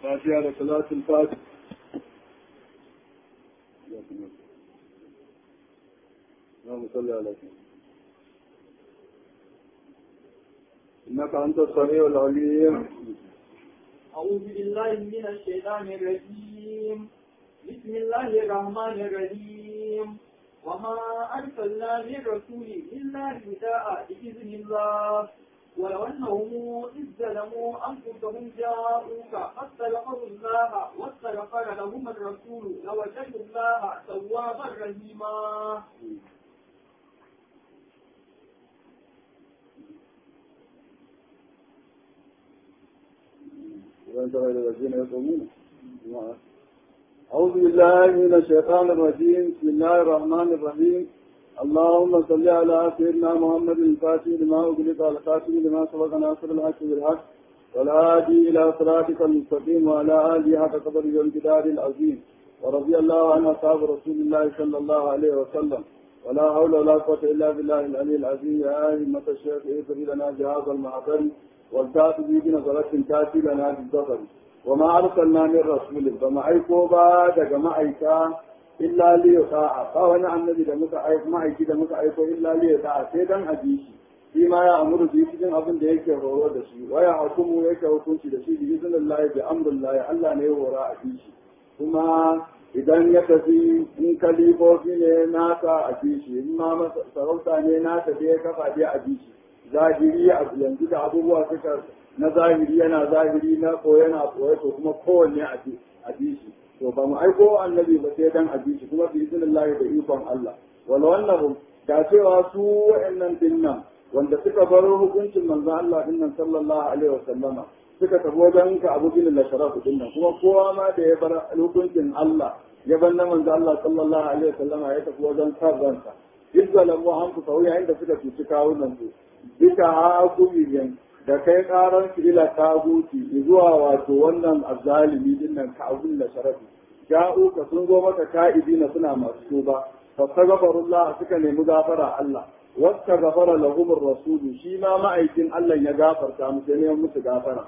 فاتحة لصلاة الفاتح اللهم صل على سيدنا إنك أنت السميع العليم أعوذ بالله من الشيطان الرجيم بسم الله الرحمن الرحيم وما أرسلنا من رسول إلا رداء بإذن الله ولو أنهم إذ ظلموا أنفسهم جاءوك فاستغفروا الله واستغفر لهم الرسول لوجدوا الله توابا رحيما وأنت غير الذين يصومون أعوذ بالله من الشيطان الرجيم بسم الله الرحمن الرحيم اللهم صل على سيدنا محمد الفاتح لما أغلق الخاتم لما سبق ناصر الحق بالحق والهادي إلى صراطك المستقيم وعلى آله حق قدر والجدار العظيم ورضي الله عن أصحاب رسول الله صلى الله عليه وسلم ولا حول ولا قوة إلا بالله العلي العظيم يا أئمة الشيخ اغفر لنا جهاز المعبر والتات بي بنظرة تاتي لنا بالظفر وما أرسلنا من رسول فما أيكو بعد كما أيكا إلا ليطاع فوانا النبي da muka aiko ma'aiki da muka aiko illa liyuta'a sai dan a ji shi shi ma ya amuru bi cikin abin da yake horo da shi waya hukumu yake hukunci da shi bi iznillahi bi amrillahi Allah ne ya hora a ji shi kuma idan ya tafi in kalifofi ne nasa a ji shi in ma sarauta ne nasa da ya kafa dai a ji shi zahiri a yanzu da abubuwa suka na zahiri yana zahiri na ko yana koye to kuma kowanne a ji shi to ba mu aiko annabi ba sai dan a ji shi kuma bi iznillahi da ikon Allah wal wannan da cewa su wa'annan dinnan wanda suka bar hukuncin manzon Allah dinnan sallallahu alaihi wasallama suka tafi wajen ka abu bin lasharafu dinnan kuma kowa ma da ya bar hukuncin Allah ya bar na manzon Allah sallallahu alaihi wasallama ya tafi wajen sarransa izzalamu an ku sauya inda suka cuci kawunan su duka hakumiyan da kai karan su ila taguti zuwa wato wannan azzalimi dinnan ka abu bin lasharafu ja'uka sun zo maka ka'idina suna masu tuba fastaghfirullah suka nemi gafara Allah wasta gafara lahum rasulu shi ma ma'aikin Allah ya gafarta musu ne musu gafara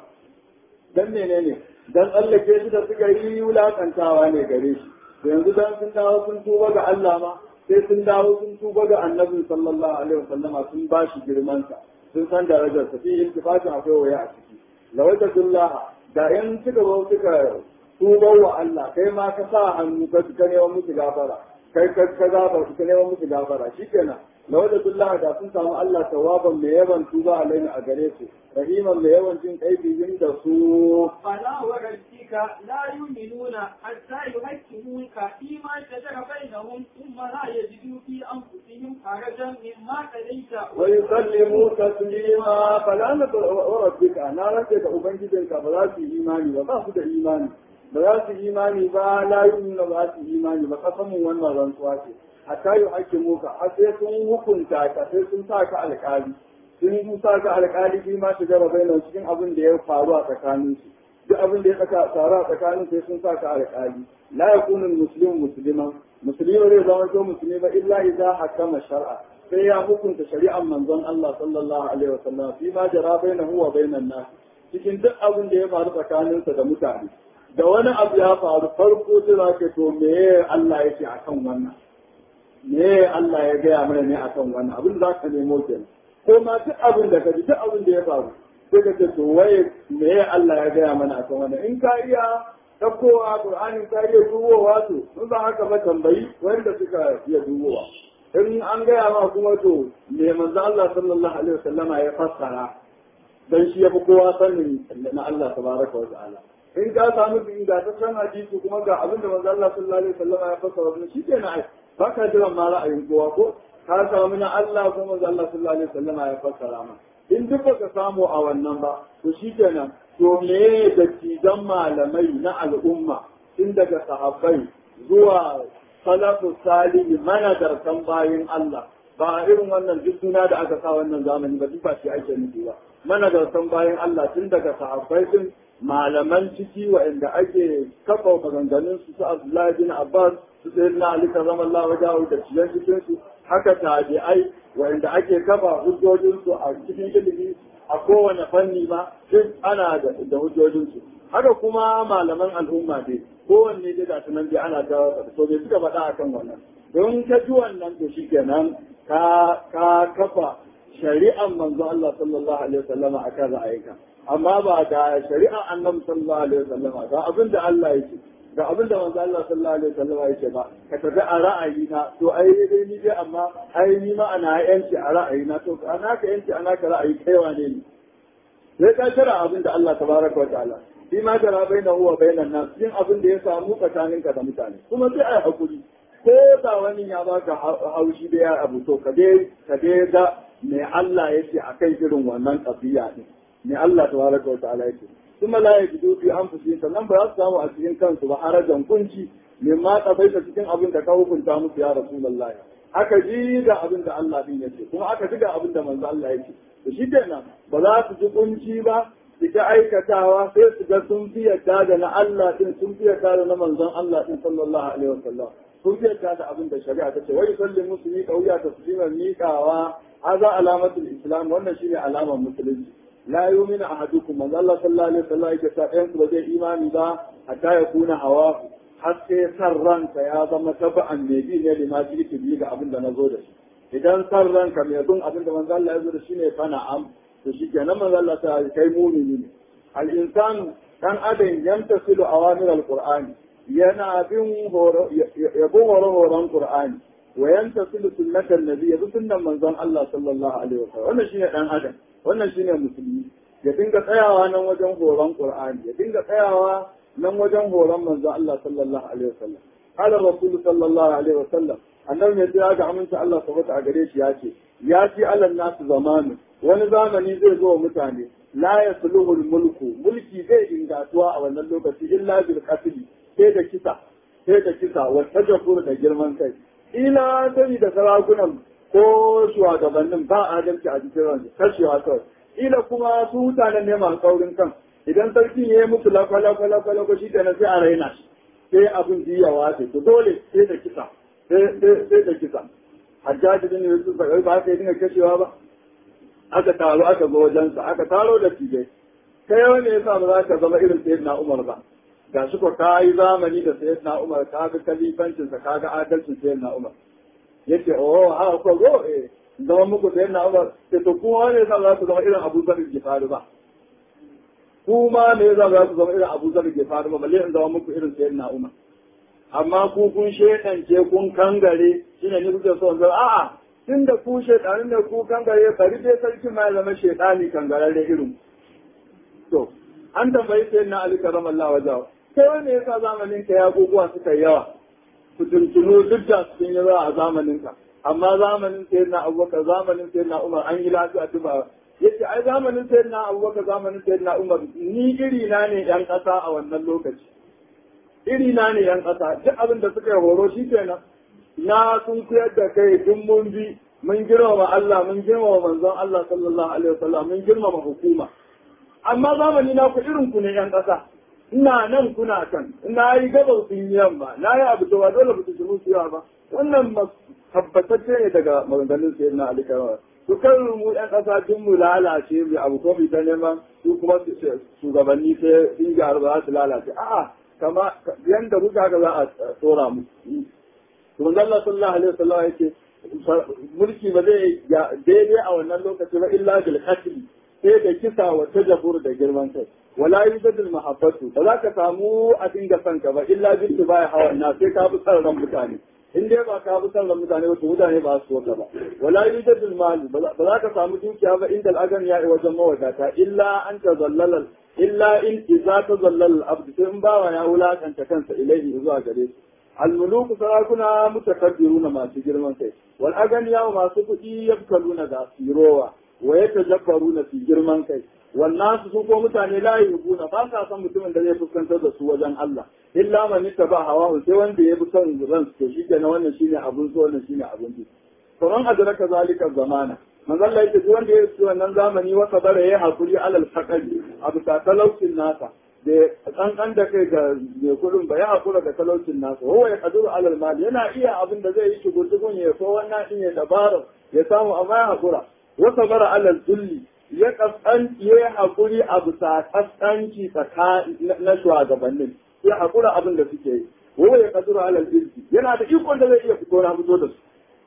dan menene dan tsallake shi da suka yi wulakantawa ne gare shi to yanzu dan sun dawo sun tuba ga Allah ma sai sun dawo sun tuba ga Annabi sallallahu alaihi wasallama sun ba shi girman sa sun san darajar sa fi iltifatin akwai waya a ciki lawaitatullah da in suka zo suka tuba wa Allah kai ma ka sa hannu ka neman musu gafara kai ka gafara ka neman musu gafara shikenan lawada billah da sun samu Allah tawaban mai yawan tuba alaihi a gare su rahiman mai yawan jin kaibin da su فلا وربك لا يؤمنون حتى يحكموك فيما شجر بينهم ثم لا يجدوا في انفسهم حرجا مما قضيت ويسلموا تسليما فلا وربك انا رجع ubangijinka ba za su yi imani ba ba su da imani ba za su yi imani ba la yu'minu ba su yi imani ba kasamun wannan rantsuwa ce hatta yi ake muka har sai sun hukunta ka sai sun sa ka alƙali sun sa ka alƙali shi ma shiga da bainan cikin abin da ya faru a tsakanin su duk abin da ya saka faru a tsakanin sai sun sa ka alƙali la yakunu muslimu musliman musulmi zai zama to musulmi ba illa idza hakama shar'a sai ya hukunta shari'ar manzon Allah sallallahu alaihi wasallam fi ma jara bainahu wa bainan nas cikin duk abin da ya faru tsakaninsa da mutane da wani abu ya faru farko sai za ka to me Allah yake akan wannan me Allah ya gaya mana ne akan wannan abin za ka nemo kenan ko ma duk abin da ka ji duk abin da ya faru sai ka ce to waye me Allah ya gaya mana akan wannan in ka iya ɗaukowa Qur'ani ka iya dubowa to in ba haka ba tambayi wanda suka iya dubowa in an gaya ma kuma to me manzo Allah sallallahu alaihi wasallama ya fassara dan shi ya fi kowa sanin na Allah tabaraka wa ta'ala in ka samu ingantaccen hadisi kuma ga abin da manzo Allah sallallahu alaihi wasallama ya fassara wannan shi kenan ai ba ka jiran ma ra'ayin kowa ko ka samu na Allah ko manzo Allah sallallahu alaihi wasallama ya fassara ma in duk baka samu a wannan ba to shikenan to me da cidan malamai na al'umma tun daga sahabbai zuwa salafu salihi managartan bayin Allah ba irin wannan duk suna da aka sa wannan zamani ba duk ba shi ake nufi ba managartan bayin Allah tun daga sahabbai din malaman ciki waɗanda ake kafa maganganun su su Abdullahi bin Abbas su sai na Ali karramallahu wajahu da ciyan cikin su haka tabi'ai waɗanda ake kafa hujjojin su a cikin ilimi a kowane fanni ma duk ana da hujjojin su haka kuma malaman al'umma dai kowanne dai da sunan dai ana ta so bai suka faɗa akan wannan don ka ji wannan to shikenan ka ka kafa shari'an manzo Allah sallallahu alaihi wasallama akan ra'ayinka amma ba ga shari'an annabi sallallahu alaihi wasallama ga abin da Allah yake ga abin da manzo Allah sallallahu alaihi wasallama yake ba ka tafi a ra'ayina to ai dai ni dai amma ai ni ma ana yanci a ra'ayina to ana ka yanci ana ka ra'ayi kai wane ne sai ka shara abin da Allah tabaraka wa ta'ala shi ma tara baina huwa bainan nas yin abin da ya samu tsakaninka da mutane kuma sai ai hakuri ko da wani ya baka haushi da ya abu to ka dai ka dai ga me Allah yake akan irin wannan kafiya din me Allah tabaraka wa ta'ala yake kuma la yajidu fi anfusihim sannan ba za su samu a cikin kansu ba harajan kunci mimma kafaita cikin abin da ka hukunta musu ya rasulullahi aka ji da abin da Allah din yake kuma aka ji da abin da manzo Allah yake to shi kenan ba za su ji kunci ba su ta aikatawa sai su ga sun fi yadda da na Allah din sun fi yadda da na manzon Allah din sallallahu alaihi wasallam sun fi yadda da abin da shari'a ta ce wai salli musulmi kauya tasliman miƙawa haza alamatul islam wannan shine alamar musulunci la yu'minu ahadukum manzo Allah sallallahu alaihi wasallam yake sa ɗayan su ba zai imani ba hatta ya kuna hawa har sai san ranka ya zama taba'an mai bi ne lima ji bi ga abin da na zo da shi idan san ranka mai bin abin da manzo Allah ya zo da shi ne fa na'am to shi kenan manzo Allah ta kai mumini ne al insan dan adam yantasilu awamir al qur'ani yana bin horo ya bin horo horon qur'ani wa yantasilu sunnatan nabi ya bi sunnan manzon Allah sallallahu alaihi wasallam wannan shine dan adam wannan shine musulmi ya dinga tsayawa nan wajen horon qur'ani ya dinga tsayawa nan wajen horon manzon Allah sallallahu alaihi wasallam qala rasul sallallahu alaihi wasallam annabi mai tsaya ga aminta Allah sabata a gare shi ya ce ya ci alal nasu zamanu wani zamani zai zo wa mutane la yasluhu mulku mulki zai ingatuwa a wannan lokaci illa bil qatl sai da kisa sai da kisa wa tajabur da girman kai ila sani da sarakunan ko shugabannin ba adalci a cikin ransu kashewa kawai ila kuma su mutanen ne masu kaurin kan idan sarki ya yi musu lafa lafa lafa lafa shi kenan sai a raina shi sai abin jiyawa ce to dole sai da kisa sai da kisa hajjaji din yusuf ba ba ka dinga kashewa ba aka taro aka zo wajensa aka taro da tijai kai yawan ne yasa ba za ka zama irin sayyidina umar ba ga shi ko ka yi zamani da sayyidina umar ka ga kalifancin sa ka ga adalcin sayyidina umar yace oh ha ko go eh zama muku sayyidina umar sai to kuma ne yasa za ku zama irin abu zar faru ba kuma ne yasa za ku zama irin abu zar faru ba balle in zama muku irin sayyidina umar amma ku kun shedance kun kangare shine ni kuke so zan a'a tun da ku shedanin da ku kangare bari dai sarki ma ya zama shedani kangararre irin to an tambayi sai na Ali karamallahu wajahu sai wanda yasa zamanin ka ya guguwa suka yi yawa fitintunu duk da sun yi yawa a zamanin ka amma zamanin sai na Abubakar zamanin sai na Umar an yi lafiya tuba yace ai zamanin sai na Abubakar zamanin sai na Umar ni iri na ne yan kasa a wannan lokaci iri na ne yan ƙasa duk abin da suka yi horo shi kenan na sun kuyar da kai duk mun bi mun girmama Allah mun girmama manzon Allah sallallahu alaihi wasallam mun girmama hukuma amma zamani na ku irin ku ne yan ƙasa ina nan kuna kan ina yi gabar sun yi yamma na yi abu da ba dole ba su shiru su yawa ba wannan tabbatacce ne daga maganganun sayyidina Ali Karama su kan mu yan ƙasa duk mu lalace mu abu ko mu ta neman su kuma shugabanni sai sun gyaru ba za su lalace a'a kama yanda kuka ga za a tsora mu to manzo Allah sallallahu alaihi wasallam yake mulki ba zai daidai a wannan lokaci ba illa bil qatl sai da kisa wa tajabur da girman kai wala yujad al mahabbatu ba za ka samu a dinga son ka ba illa bil tibai hawa na sai ka bi sarran mutane in dai ba ka bi sarran mutane ba to mutane ba su ka ba wala yujad al mal ba za ka samu dukiya ba inda al agan ya wajen mawadata illa an tazallala illa in idza tazallala al abd sai in bawa ya wulakanta kansa ilaihi zuwa gare shi الملوك سراكنا متكبرون ما تجرمون كي والأغنياء ما سكتي يبكلون ذا سيروا ويتجبرون في جرمان كي والناس سوكو متاني لا يبون فاسا سن متمن da zai fuskantar da su wajen Allah illa man ittaba hawahu sai wanda ya bi son ran to shi kenan wannan shine abun so wannan shine abun ji to ran adraka zalika zamana manzo Allah yake wanda ya yi wannan zamani wa sabara ya hakuri alal faqari abu ta talaucin nasa da kankan da kai ga mai kudin ba ya hakura da talaucin nasa huwa ya kaduru alal mali yana iya abin da zai yi shi gurdugun ya so wannan din ya dabara ya samu amma ya hakura wa sabara alal zulli ya kaskan ya haƙuri a bisa kaskanci na shugabannin ya haƙura abin da suke yi wa ya kasuru alal izzi yana da ikon da zai iya fito na fito da su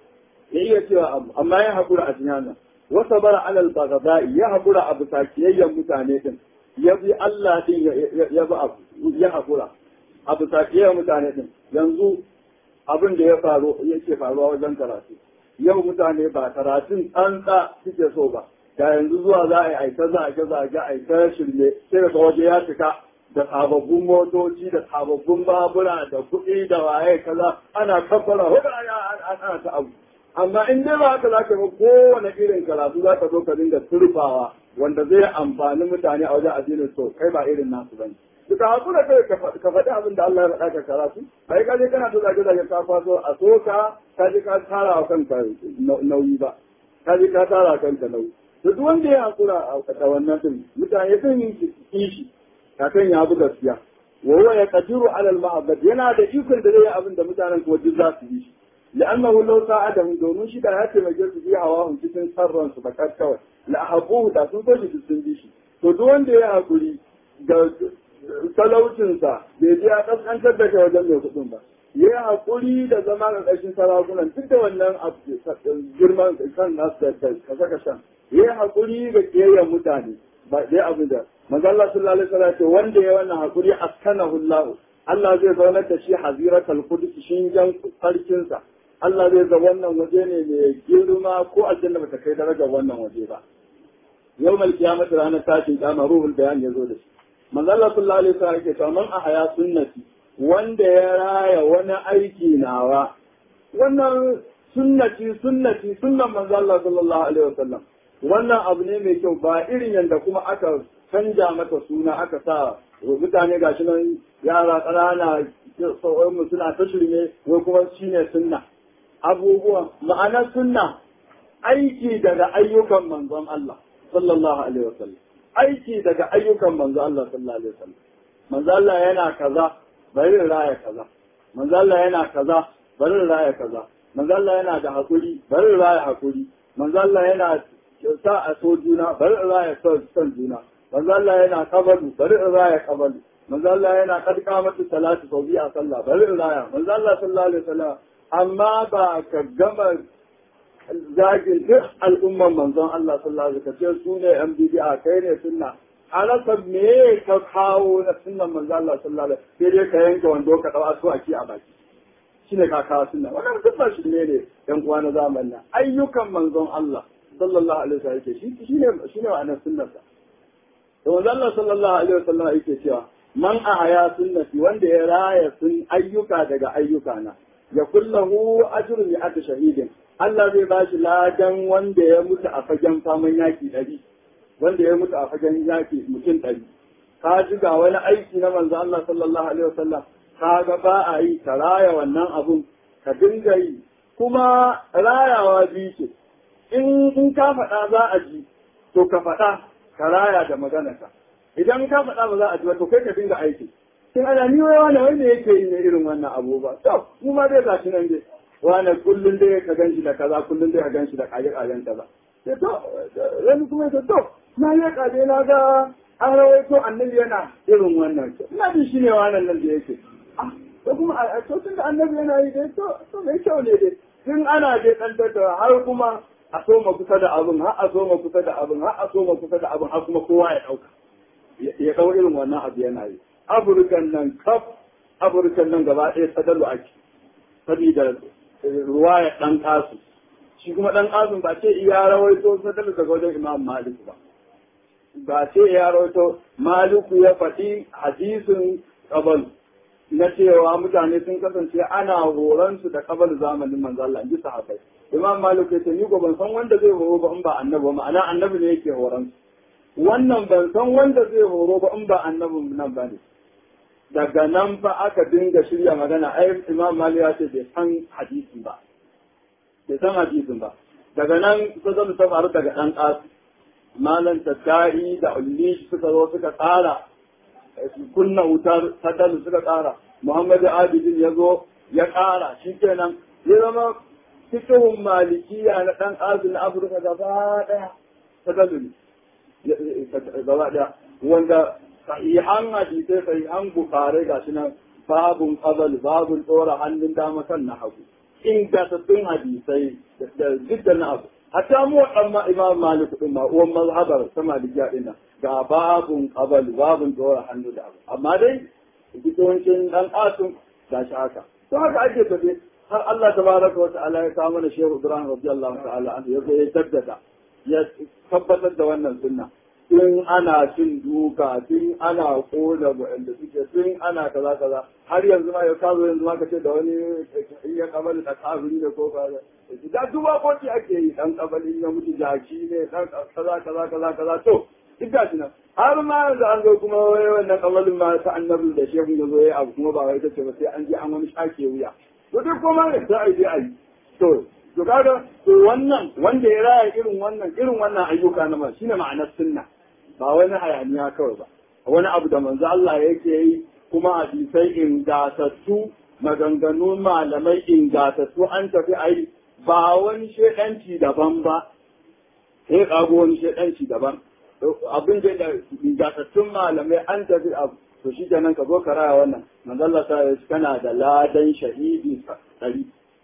ya iya cewa abu amma ya haƙura a cikin wasa bara alal bagada'i ya haƙura a bisa kiyayyen mutane din ya bi Allah din ya bi abu ya haƙura a bisa kiyayyen mutane din yanzu abin da ya faru yake faruwa wajen karatu yau mutane ba karatun tsantsa suke so ba da yanzu zuwa za a yi aika zage zage aika shirme sai da waje ya cika da sababbin motoci da sababbin babura da kuɗi da waye kaza ana kafara ana ta abu amma in dai ba haka za ka yi kowane irin karatu za ka zo ka dinga turfawa wanda zai amfani mutane a wajen addinin so kai ba irin nasu bane duka hakura kai ka faɗi abin da Allah ya faɗa ka karatu bai ka je kana so zage zage ka kwaso a so ka ka je ka tara wa kanka nauyi ba ka je ka tara wa kanka nauyi to duk wanda ya hakura a wannan din mutane sun yi kishi kakan ya bi gaskiya wa huwa yaqdiru ala al-ma'bad yana da ikon da zai yi abin da mutanen kuma duk za su yi shi لأنه لو ساعدهم domin shi da ya taimake su bi hawa cikin sarran su bakat kawai la haquhu da sun so shi sun bi shi to duk wanda ya hakuri da talaucin sa bai ji ya kaskantar da kai wajen mai kudin ba ya hakuri da zama ga ƙarshen sarakunan duk da wannan girman kan nasu da kasa kashan ya hakuri da kiyayen mutane ba dai abu da manzo Allah sallallahu alaihi wasallam ce wanda ya wannan hakuri askanahu Allah Allah zai zaunar da shi haziratul qudus shingen sarkinsa Allah zai ga wannan waje ne mai girma ko aljanna bata kai darajar wannan waje ba yau mal kiyamata ranar tashin kama ruhul bayan ya zo da shi manzo Allah sallallahu alaihi wasallam yake cewa man ahaya sunnati wanda ya raya wani aiki nawa wannan sunnati sunnati sunnan manzo Allah sallallahu alaihi wasallam wannan abu ne mai kyau ba irin yanda kuma aka canja mata suna aka sa mutane gashi nan yara ƙanana mu suna ta shirme wai kuma shine sunna abubuwan ma'anar sunna aiki daga ayyukan manzon Allah sallallahu alaihi wasallam aiki daga ayyukan manzon Allah sallallahu alaihi wasallam manzon Allah yana kaza bari raya kaza manzon Allah yana kaza bari raya kaza manzon Allah yana da hakuri bari raya hakuri manzon Allah yana sa a so juna bari raya son juna manzon Allah yana kabalu bari raya kabalu manzo Allah yana kadka mata salatu sau biyu a sallah bari in raya manzo Allah sallallahu alaihi wasallam amma ba ka gama zagin duk al'umman manzon Allah sallallahu alaihi wasallam su ne yan bid'a kai ne sunna alaka me ka kawo na sunnan manzo Allah sallallahu alaihi wasallam sai dai ka yanke wando ka dau asu aki a baki shine ka kawo sunna wannan duk ba shi ne ne yan uwa na zamanin nan ayyukan manzon Allah sallallahu alaihi wasallam yake shi shine shine ma'anar sunnarsa to manzo Allah sallallahu alaihi wasallam yake cewa man ahaya sunnati wanda ya raya sun ayyuka daga ayyuka na ya kullahu ajrun ya ata shahidin Allah zai ba shi ladan wanda ya mutu a fagen faman yaki ɗari wanda ya mutu a fagen yaki mutum ɗari ka ji ga wani aiki na manzo Allah sallallahu alaihi wasallam ka ga ba a yi ka raya wannan abun ka dinga yi kuma rayawa biyu ce in in ka faɗa za a ji to ka faɗa ka raya da maganarka idan ka faɗa ba za a ji ba to kai ka dinga aiki sai ana ni wai wani wanda yake yi ne irin wannan abu ba to mu ma dai gashi nan dai wani kullum dai ka ganshi da kaza kullum dai ka ganshi da kaje kajen kaza sai to wani kuma ya to na yi kaje na ga an rawaito annabi yana irin wannan ina jin shi ne wannan nan da yake ah to kuma a to tun da annabi yana yi dai to to mai kyau ne dai tun ana dai dan tattawa har kuma a soma kusa da abin har a soma kusa da abin har a soma kusa da abin har kuma kowa ya dauka ya ɗau irin wannan abu yana yi afirkan nan kaf afirkan nan gaba ɗaya sadalu ake saboda ruwa ya ɗan ƙasu shi kuma ɗan ƙasun ba ce iya rawaito sadalu daga wajen imam malik ba ba ce iya rawaito maliku ya faɗi hadisin ƙabal na cewa mutane sun kasance ana horon su da ƙabal zamanin manzo Allah in ji sahabbai imam malik ya ce ni ko ban san wanda zai horo ba in ba annabi ba ma'ana annabi ne yake horon su wannan ban san wanda zai horo ba in ba annabin nan ba ne daga nan fa aka dinga shirya magana ai imam mali ya ce bai san hadisin ba bai san hadisin ba daga nan su zama ta faru daga ɗan ƙasu malam tattari da ulli suka zo suka tsara kunna wutar sadalu suka tsara muhammadu abidin ya zo ya ƙara shi kenan ya zama fikihun malikiya na ɗan ƙasu na afirka gaba ɗaya sadalu ne gaba daya wanda sahihan hadisai sahihan bukare ga shi nan babun qabal babun tsora hannun dama kan na hagu ingantattun hadisai da dukkan abu hatta mu amma imam malik din ma uwan mazhabar ta malikiya din ga babun qabal babun tsora hannu da abu amma dai yawancin dan asun ga shi haka to haka ake tafi har Allah tabaraka wa ta'ala ya kawo mana shehu Ibrahim radiyallahu ta'ala anhu ya zo ya jaddada ya tabbatar da wannan sunna tun ana cin duka tun ana kona waɗanda suke tun ana kaza kaza har yanzu ma ya kazo yanzu ma kace da wani in ya kabali da kafiri ne ko kaza da duba koki ake yi dan kabali ya mutu jaki ne dan kaza kaza kaza kaza to duk gashi nan har ma yanzu an zo kuma wai wannan kabalin ma ta annabi da shehu ya zo ya abu kuma ba wai tace ba sai an je an wani shake wuya to duk kuma ne sai ai dai ai to to kaga to wannan wanda ya raya irin wannan irin wannan ayyuka na ma shine ma'anar sunna ba wani hayaniya kawai ba wani abu da manzo Allah yake yi kuma hadisai ingatattu maganganun malamai ingatattu an tafi ai ba wani shedanci daban ba sai kago wani shedanci daban abin da ingantattun malamai an tafi abu to shi kenan ka zo ka raya wannan manzo Allah ta kana da ladan shahidi ɗari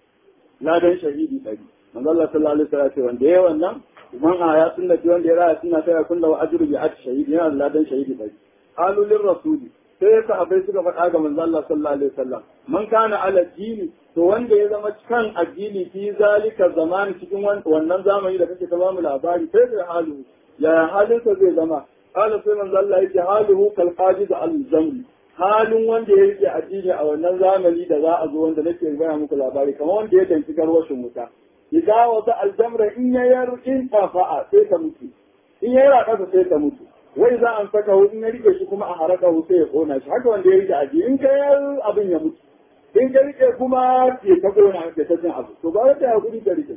ladan shahidi ɗari manzo Allah sallallahu alaihi wasallam ce wanda yayi wannan man a ya sunna ce wanda ya raya sunna sai ya kulla wa ajru bi at shahidi yana da ladan shahidi ɗari qalu lir rasuli sai sahabbai suka faɗa ga manzo Allah sallallahu alaihi wasallam man kana ala dini to wanda ya zama kan addini fi zalika zamani cikin wannan zamani da kake ta bamu labari sai da halu ya halinsa zai zama qala sai manzo Allah yake haluhu kal qajiz al zamri halin wanda ya rike addini a wannan zamani da za a zo wanda nake gaya muku labari kamar wanda ya danci garwashin wuta idan wata aljamra in ya yar in tafa'a sai ta mutu in ya yara kasa sai ta mutu wai za an saka in ya rike shi kuma a haraka sai ya kona shi haka wanda ya rike addini in ka yar abin ya mutu in ka rike kuma ya ta kona ya ta cin abu to ba ta hakuri ka rike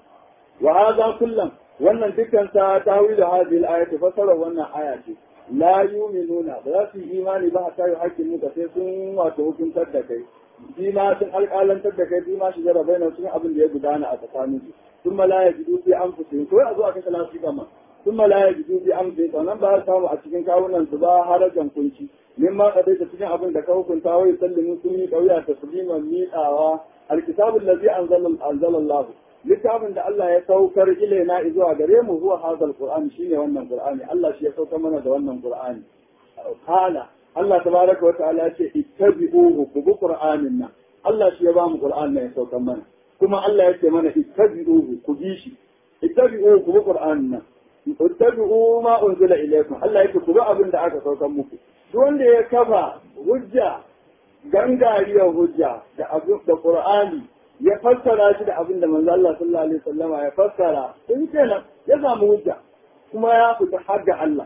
wa hadha kullam wannan dukkan ta tawil hadhihi al-ayati fasara wannan aya ce la yu'minuna ba za su yi imani ba hatta yi hakkin muka sai sun wato hukuntar da kai shi ma sun alƙalantar da kai shi ma shi jara bai sun abin da ya gudana a tsakanin su sun ma la ya jidu fi anfusihim ko a zo a kashe lafi gama sun ma la ya jidu fi anfusihim sannan ba za samu a cikin kawunan su ba harajan kunci min ma kadai ta cikin abin da ka hukunta wai sallimin sun yi kauya tasliman miƙawa alkitabul ladzi anzala Allah littafin da Allah ya saukar ilaina zuwa gare mu zuwa hadal qur'ani shine wannan qur'ani Allah shi ya saukar mana da wannan qur'ani kala Allah tabaraka wa ta'ala ce ittabi'uhu ku bi qur'anin nan Allah shi ya ba mu qur'an nan ya saukar mana kuma Allah ya ce mana ittabi'uhu ku bi shi ittabi'uhu ku bi qur'anin nan ittabi'u ma unzila ilaykum Allah yake ku bi abin da aka saukar muku duk wanda ya kafa hujja gangariyar hujja da abin da qur'ani ya fassara shi da abin da manzo Allah sallallahu alaihi wasallama ya fassara in kenan ya samu hujja kuma ya fita har ga Allah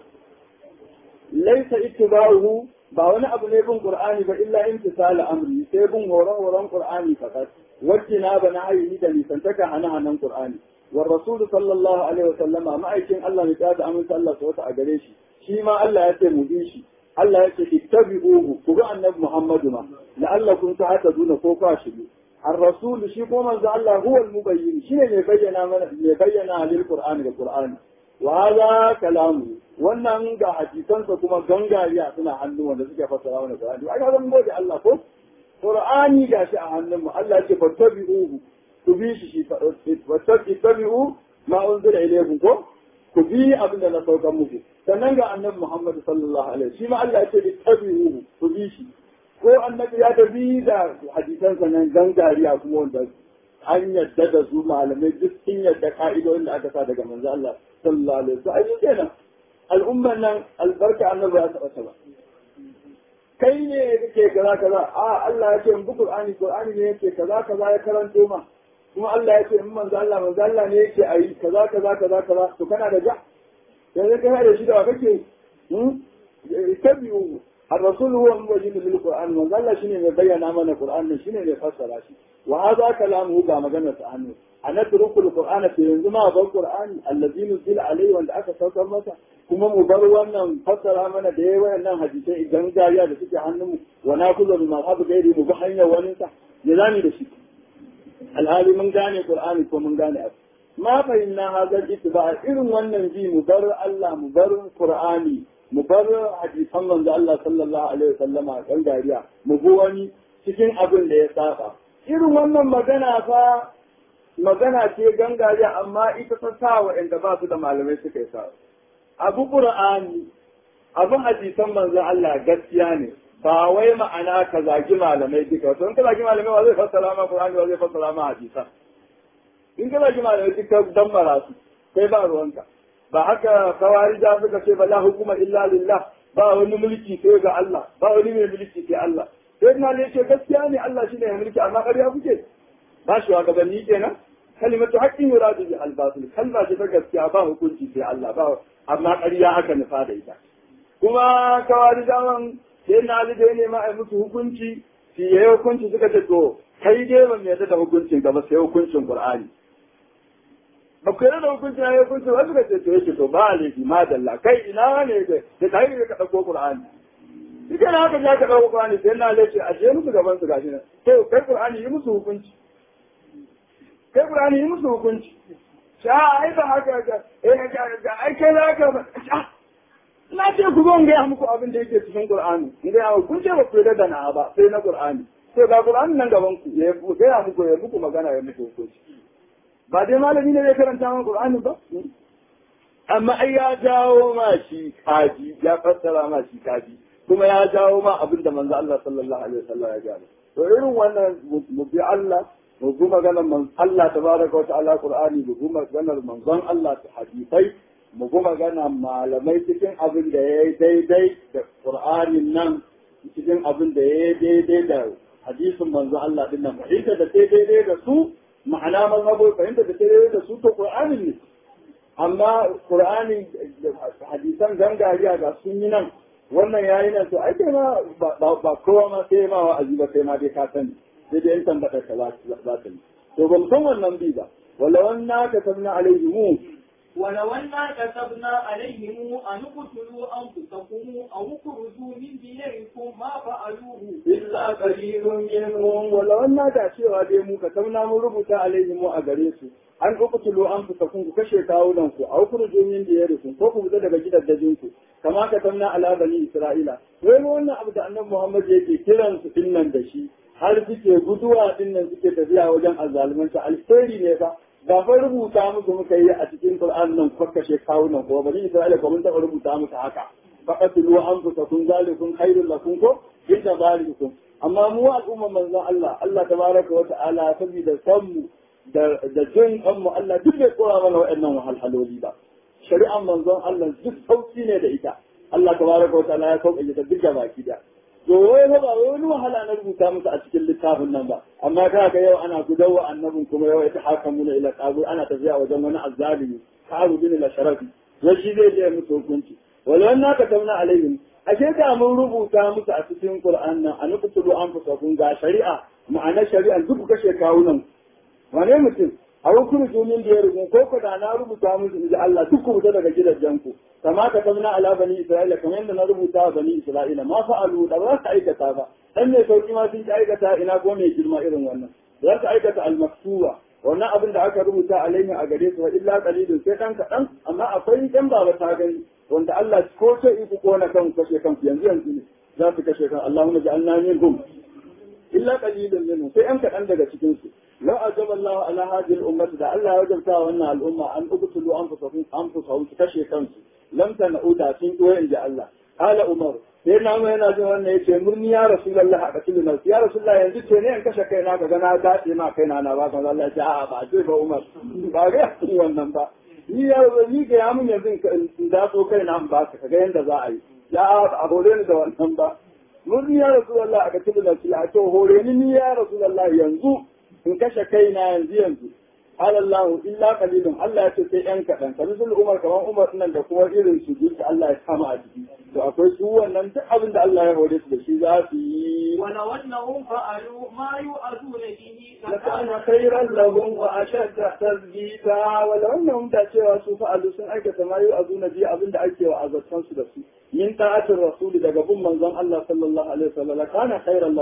laisa ittiba'uhu ba wani abu ne bin qur'ani ba illa imtisal amri sai bin horon horon qur'ani fakat wacce na bana ayi da nisantaka hana hanan qur'ani war rasul sallallahu alaihi wasallama ma'aikin Allah ne ta da aminta Allah ta a gare shi shi ma Allah ya ce mu bi shi Allah ya ce ittabi'uhu ku bi annabi Muhammadu ma la'allakum tahtaduna ko ka shi الرسول شي كما الله هو المبين شنو اللي بينا من اللي بينا للقران بالقران وهذا كلامه wannan ga hadisansa kuma gangariya suna hannu wanda suke fassara wannan Qur'ani ai ga mun gode Allah ko Qur'ani ga shi a hannun mu Allah ce fattabi'uhu ku bi shi shi fattabi'u ma unzila ilaykum ko ku bi abin da na saukar muku sannan ga annabi Muhammad sallallahu alaihi shi ma Allah ya ce ittabi'uhu ku bi shi ko annabi ya tafi da hadisansa nan gangariya kuma wanda an yadda da su malamai duk sun yadda ka'idodin da aka sa daga manzo Allah sallallahu alaihi wasallam ai kenan al'umman nan albarka annabi ya taba ba kai ne kake kaza kaza a Allah ya ce in bi Qur'ani Qur'ani ne yake kaza kaza ya karanto ma kuma Allah ya ce in manzo Allah manzo Allah ne yake ayi kaza kaza kaza kaza to kana da ja yanzu kana da shi da kake hmm tabi'u الرسول هو المبين للقرآن وقال شنو يبين من القرآن شنو يفسر شيء وهذا كلامه كما مجنة عنه أنا ترك القرآن في ينزما بالقرآن الذي نزل عليه وأن أكا سوكر متى كما مبروا أن فسر من ديوة أن حديثي إذن جاريا لسكي عنه ونأخذ من مذهب غيري مبحين وننسى نظامي لشيء الهالي من gane القرآن ko mun gane abu ma fahimna hazar ittiba irin wannan ji mu bar Allah mu bar Qur'ani mu bar hadisan manzo Allah sallallahu alaihi wasallama kan gariya mu bi wani cikin abin da ya saba irin wannan magana fa magana ce gangariya amma ita ta sa waɗanda ba su da malamai suka yi sa abu Qur'ani abin hadisan manzo Allah gaskiya ne ba wai ma'ana ka zagi malamai duka to in ka zagi malamai wa zai fassara ma Qur'ani wa zai fassara ma hadisan in ka zagi malamai duka dan marasu kai ba ruwanka ba haka kawarija suka ce ba la hukuma illa lillah ba wani mulki sai ga Allah ba wani mai mulki sai Allah sai na ne ce gaskiya ne Allah shine ya mulki amma ƙarya kuke ba shi wa gabanni kenan kalimatu haqqin yuradu bi al-batil kalma ce ta gaskiya ba hukunci sai Allah ba amma ƙarya aka nufa da ita kuma kawarijawan sai na ali da ne ma ai musu hukunci shi yayi hukunci suka ce to kai dai ban yarda da hukuncin ka ba sai hukuncin Qur'ani ba ku yarda da hukuncin ya hukuncin wasu ka ce to yake to ba laifi ma dalla kai ina ne da da kai ne ka dauko Qur'ani shi kana haka ya ka dauko Qur'ani sai na laifi a je musu gaban su gashi nan to kai Qur'ani yi musu hukunci kai Qur'ani yi musu hukunci sha ai ba haka ga eh ga ai kai za ka na ce ku zo in gaya muku abin da yake cikin Qur'ani in gaya muku kun ce ba ku yarda da na ba sai na Qur'ani sai ga Qur'ani nan gaban ku ya gaya muku ya muku magana ya muku hukunci ba dai malami ne zai karanta mana Qur'ani ba amma ai ya jawo ma shi kaji ya fassara ma shi kaji kuma ya jawo ma abin da manzo Allah sallallahu alaihi wasallam ya gaya to irin wannan mu bi Allah mu bi maganar man Allah tabaraka wa ta'ala Qur'ani mu bi maganar manzon Allah ta hadisai mu bi maganar malamai cikin abin da ya yi daidai da Qur'anin nan cikin abin da ya yi daidai da hadisin manzon Allah din nan fahimta da sai daidai da su ma'ana mazhabo fahimta da sai daidai da su to Qur'anin ne amma Qur'ani hadisan gangariya ga sun yi nan wannan yayi nan to ai kai ma ba kowa ma sai ma wa'azi ba sai ma dai ka sani sai dai in tambata ka za ta yi to ban san wannan bi ba wala wannan ka tabna alaihi mu ولو أنا كتبنا عليهم أن اقتلوا أنفسكم أو اخرجوا من دياركم ما فعلوه إلا قليل منهم ولو أن da cewa dai mu ka tabna mun rubuta alaihim a gare su an uqtulu anfusakum ku kashe kawunan ku aw khruju min diyarikum ko ku fita daga gidajen ku kama ka tabna ala bani isra'ila wai wannan abu da annabi Muhammad yake kiran su dinnan da shi har suke guduwa dinnan suke tafiya wajen azzalumanta alheri ne ba ba fa rubuta musu muka yi a cikin Qur'an nan kwakkashe kawunan ko bani Isra'ila ko mun taɓa rubuta musu haka faqatlu anfusakum zalikum khairul lakum ko inda zalikum amma mu al'umma manzon Allah Allah tabaraka wa ta'ala saboda sanmu da da jin kanmu Allah duk bai kora mana waɗannan wahalhaloli ba shari'an manzon Allah duk sauki ne da ita Allah tabaraka wa ta'ala ya sauƙaƙe ta duk baki da to wai fa ba wani wahala na rubuta musu a cikin littafin nan ba amma ka ga yau ana gudawa annabin kuma yau ita haka muna ila kabu ana tafiya wajen wani azzalimi karu bin la sharafi wai shi zai je musu hukunci wala wannan ka tauna alaihim ashe da mun rubuta musu a cikin qur'an nan an kutulu an fusa ga shari'a ma'anar shari'a duk kashe kawunan wane mutum a hukuru jumin da ya rubu ko ko da na rubuta musu inji Allah duk ku fita daga gidajen ku kama ka tabna ala bani isra'ila kamar yadda na rubuta wa bani isra'ila ma fa'alu da ba su aikata ba dan mai sauki ma sun aikata ina ko mai girma irin wannan za su aikata al-maktuba wannan abin da aka rubuta alaihi a gare su wa illa qalilun sai dan kadan amma akwai dan baba ta gani wanda Allah ko ce iku ko na kan kashe kanku yanzu yanzu ne za su kashe kan Allahumma ja'alna minhum illa qalilun minhum sai an kadan daga cikin su لو أجاب الله على هذه الأمة ده الله يجب وأن الأمة أن أقتلوا أنفسهم أنفسهم تكشي كنس لم تنعودا سن وين جاء الله قال عمر sai na mai yana jin wannan yace murni ya rasulullah a katil nas ya rasulullah yanzu ce ne in kashe kaina ka ga na dace ma kaina na ba kan Allah ya ce a'a ba ce ba Umar ba ga wannan ba ni ya ni ga ya mun yanzu in da so kaina in ba ka ga yanda za a yi ya a hore ni da wannan ba murni ya rasulullah a katil nas ya ce hore ni ni ya rasulullah yanzu in kashe kaina yanzu yanzu qala Allah illa qalilun Allah ya ce sai yan kadan kamar Umar kamar Umar nan da kuma irin su duk Allah ya kama a jiki to akwai su wannan duk abin da Allah ya hore su da shi za su yi ولو أنهم فعلوا ما يؤذون به لكان خيرا لهم واشد تثبيتا ولو انهم da cewa su fa'alu sun aikata ma yu'azuna bi abin da ake wa azatan su da su min ta'atir rasul daga bin manzon Allah sallallahu alaihi wasallam kana khairan lahum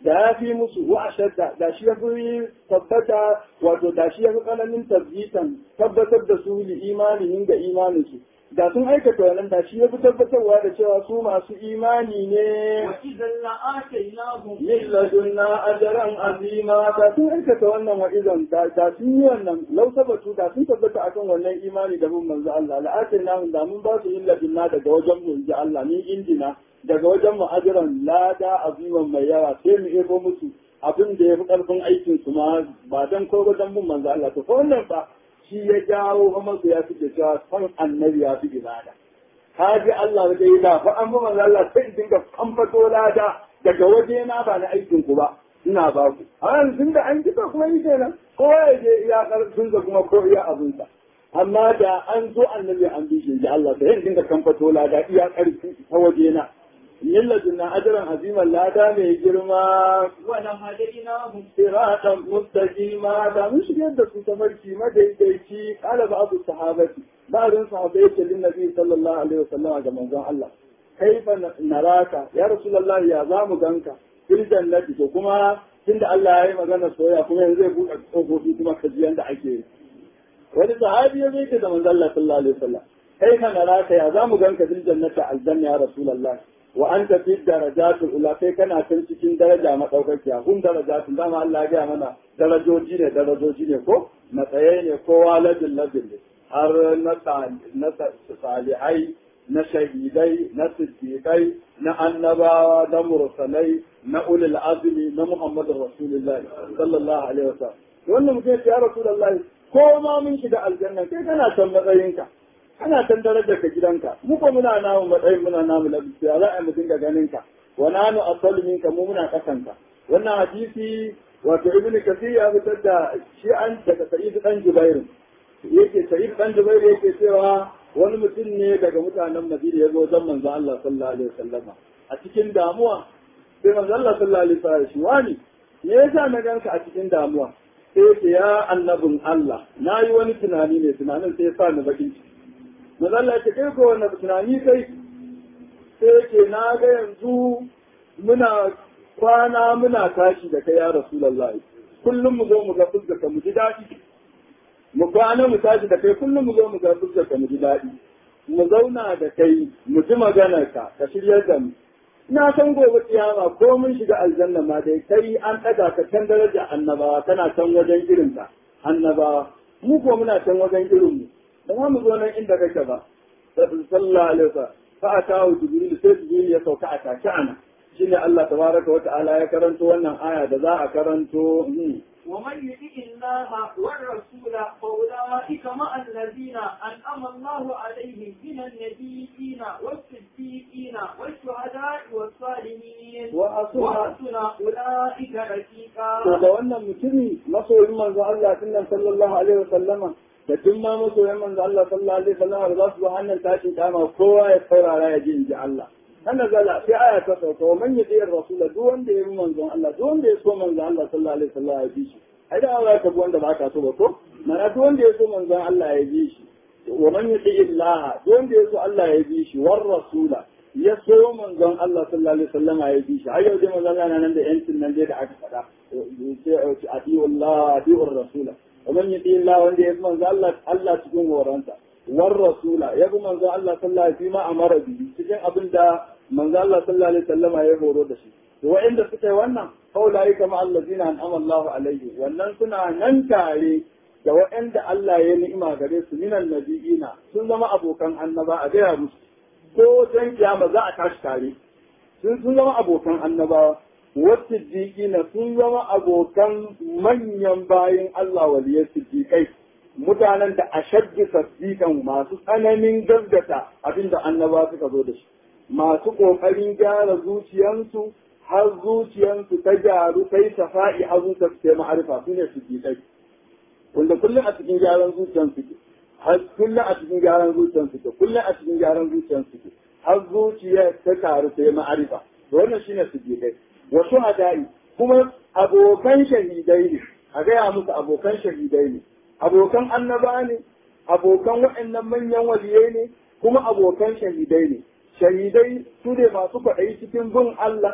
da ya fi musu wa ashadda da shi ya fi tabbata wato da shi ya fi tsananin tabbitan tabbatar da su li imanin ga imanin su da sun aikata wannan da shi ya fi tabbatarwa da cewa su masu imani ne وإذا لآتيناهم min ladunna ajran azima da sun aikata wannan wa'izan da da sun yi wannan lau sabatu da sun tabbata akan wannan imani da mun manzo Allah la'atinahum da mun ba su min ladunna daga wajen mu inji Allah ni indina daga wajen mu ajran lada aziman mai yawa sai mu ebo musu abin da ya fi karfin aikin su ma ba dan ko wajen mun manzo Allah to ko wannan ba shi ya jawo fa masu ya fi cewa son annabi ya fi ibada ka ji Allah da yi da fa an bi manzo Allah sai in dinga kamfato lada daga waje na ba na aikin ku ba ina ba ku a yanzu da an kika kuma yi kenan ko ya je iya karfin sa kuma ko iya abin sa amma da an zo annabi an bi shi ji Allah sai in dinga kamfato lada iya karfi ta waje na millatun na ajran aziman lada mai girma ولهديناهم siratan mustaqima da mun shigar da su tafarki madaidaici kala ba abu sahabati ba'dun sahabbai yake lin nabi sallallahu alaihi wasallam ga manzon Allah kaifa naraka ya rasulullah ya zamu ganka fil jannati to kuma tunda Allah ya yi magana soyayya kuma yanzu zai buɗe tsofofi kuma kaji yanda ake yi wani sahabi ya zai da manzon Allah sallallahu alaihi wasallam kaifa naraka ya zamu ganka fil jannati aljanna ya rasulullah wa anta fi darajatul ula kai kana can cikin daraja madaukakiya kun darajatun dama Allah ya gaya mana darajoji ne darajoji ne ko matsaye ne ko waladin ladin ne har na na salihai na shahidai na siddiqai na annabawa na mursalai na ulul azmi na muhammadur rasulullah sallallahu alaihi wasallam wannan mutum ya rasulullahi ko ma mun shiga aljanna kai kana can matsayinka kana can darajar ka gidanka mu ko muna namu matsayin muna namu lafiya ya za a mu dinga ganin ka wa nanu asalu minka mu muna kasanka wannan hadisi wato ibnu kasir ya fitar da shi an daga sa'id dan jubair yake sa'id dan jubair yake cewa wani mutum ne daga mutanen madina ya zo wajen manzo Allah sallallahu alaihi wasallama a cikin damuwa sai manzo Allah sallallahu alaihi wasallam shi wani me yasa na ganka a cikin damuwa sai ce ya annabin Allah na yi wani tunani ne tunanin sai ya sa ni bakin ciki manzo Allah ya ce kai ko wannan tunani kai sai ce na ga yanzu muna kwana muna tashi da kai ya Rasulullahi kullum mu zo mu ga fuskar mu ji daɗi mu kwana mu tashi da kai kullum mu zo mu ga fuskar mu ji daɗi mu zauna da kai mu ji maganar ka ka shiryar da mu na san gobe kiyama ko mun shiga aljanna ma dai kai an ɗaga ka can daraja annabawa kana can wajen irin ta annabawa mu ko muna can wajen irin mu ba za mu zo nan inda kake ba sallallahu alaihi wasallam fa atahu jibril sai jibril ya sauka a take ana shine Allah tabaraka wa ta'ala ya karanto wannan aya da za a karanto ومن يطع الله والرسول فاولئك مع الذين انعم الله عليهم من النبيين والصديقين والشهداء والصالحين وحسن وحسن اولئك رفيقا to da wannan mutumi masoyin manzo Allah sunan sallallahu alaihi wasallama da duk ma masoyin manzo Allah sallallahu alaihi wasallama da za su zo hannun tashin kama kowa ya saurara ya ji in ji Allah ana zala sai aya ta sauka wa man yadi rasul duk wanda ya bi manzon Allah duk wanda ya so manzon Allah sallallahu alaihi wasallam ya bi shi ai da Allah ka bi wanda ba ka so ba ko mana duk wanda ya so manzon Allah ya bi shi wa man yadi Allah duk wanda ya so Allah ya bi shi war rasula ya so manzon Allah sallallahu alaihi wasallam ya bi shi ai yau dai manzon Allah nan da yancin nan dai da aka faɗa sai adiyu Allah adiyu rasula wa man yadi Allah wanda ya bi manzon Allah Allah cikin horonsa war rasula ya bi manzon Allah sallallahu alaihi wasallam amara bi cikin abin da manzo Allah sallallahu alaihi wasallama ya horo da shi to wa'inda suka yi wannan faulai kama allazina an'ama Allahu alaihi wannan suna nan tare da wa'inda Allah ya ni'ima gare su minan nabiyina sun zama abokan annaba a gaya musu ko dan kiyama za a tashi tare sun sun zama abokan annabawa wasu siddiqina sun zama abokan manyan bayin Allah waliyai siddiqai mutanen da ashaddu tasdiqan masu tsananin gaggata abinda annaba suka zo da shi masu ƙoƙarin gyara zuciyansu har zuciyansu ta gyaru ta yi safa'i har zuciya su kai ma'arifa su ne su kai wanda kullum a cikin gyaran zuciyansu ke har kullum a cikin gyaran zuciyansu ke kullum a cikin gyaran zuciyansu ke har zuciya ta taru ta yi ma'arifa to wannan shine su kai wasu hadai kuma abokan shahidai ne a gaya musu abokan shahidai ne abokan annaba ne abokan waɗannan manyan waliyai ne kuma abokan shahidai ne shahidai su ne masu kwaɗayi cikin bin Allah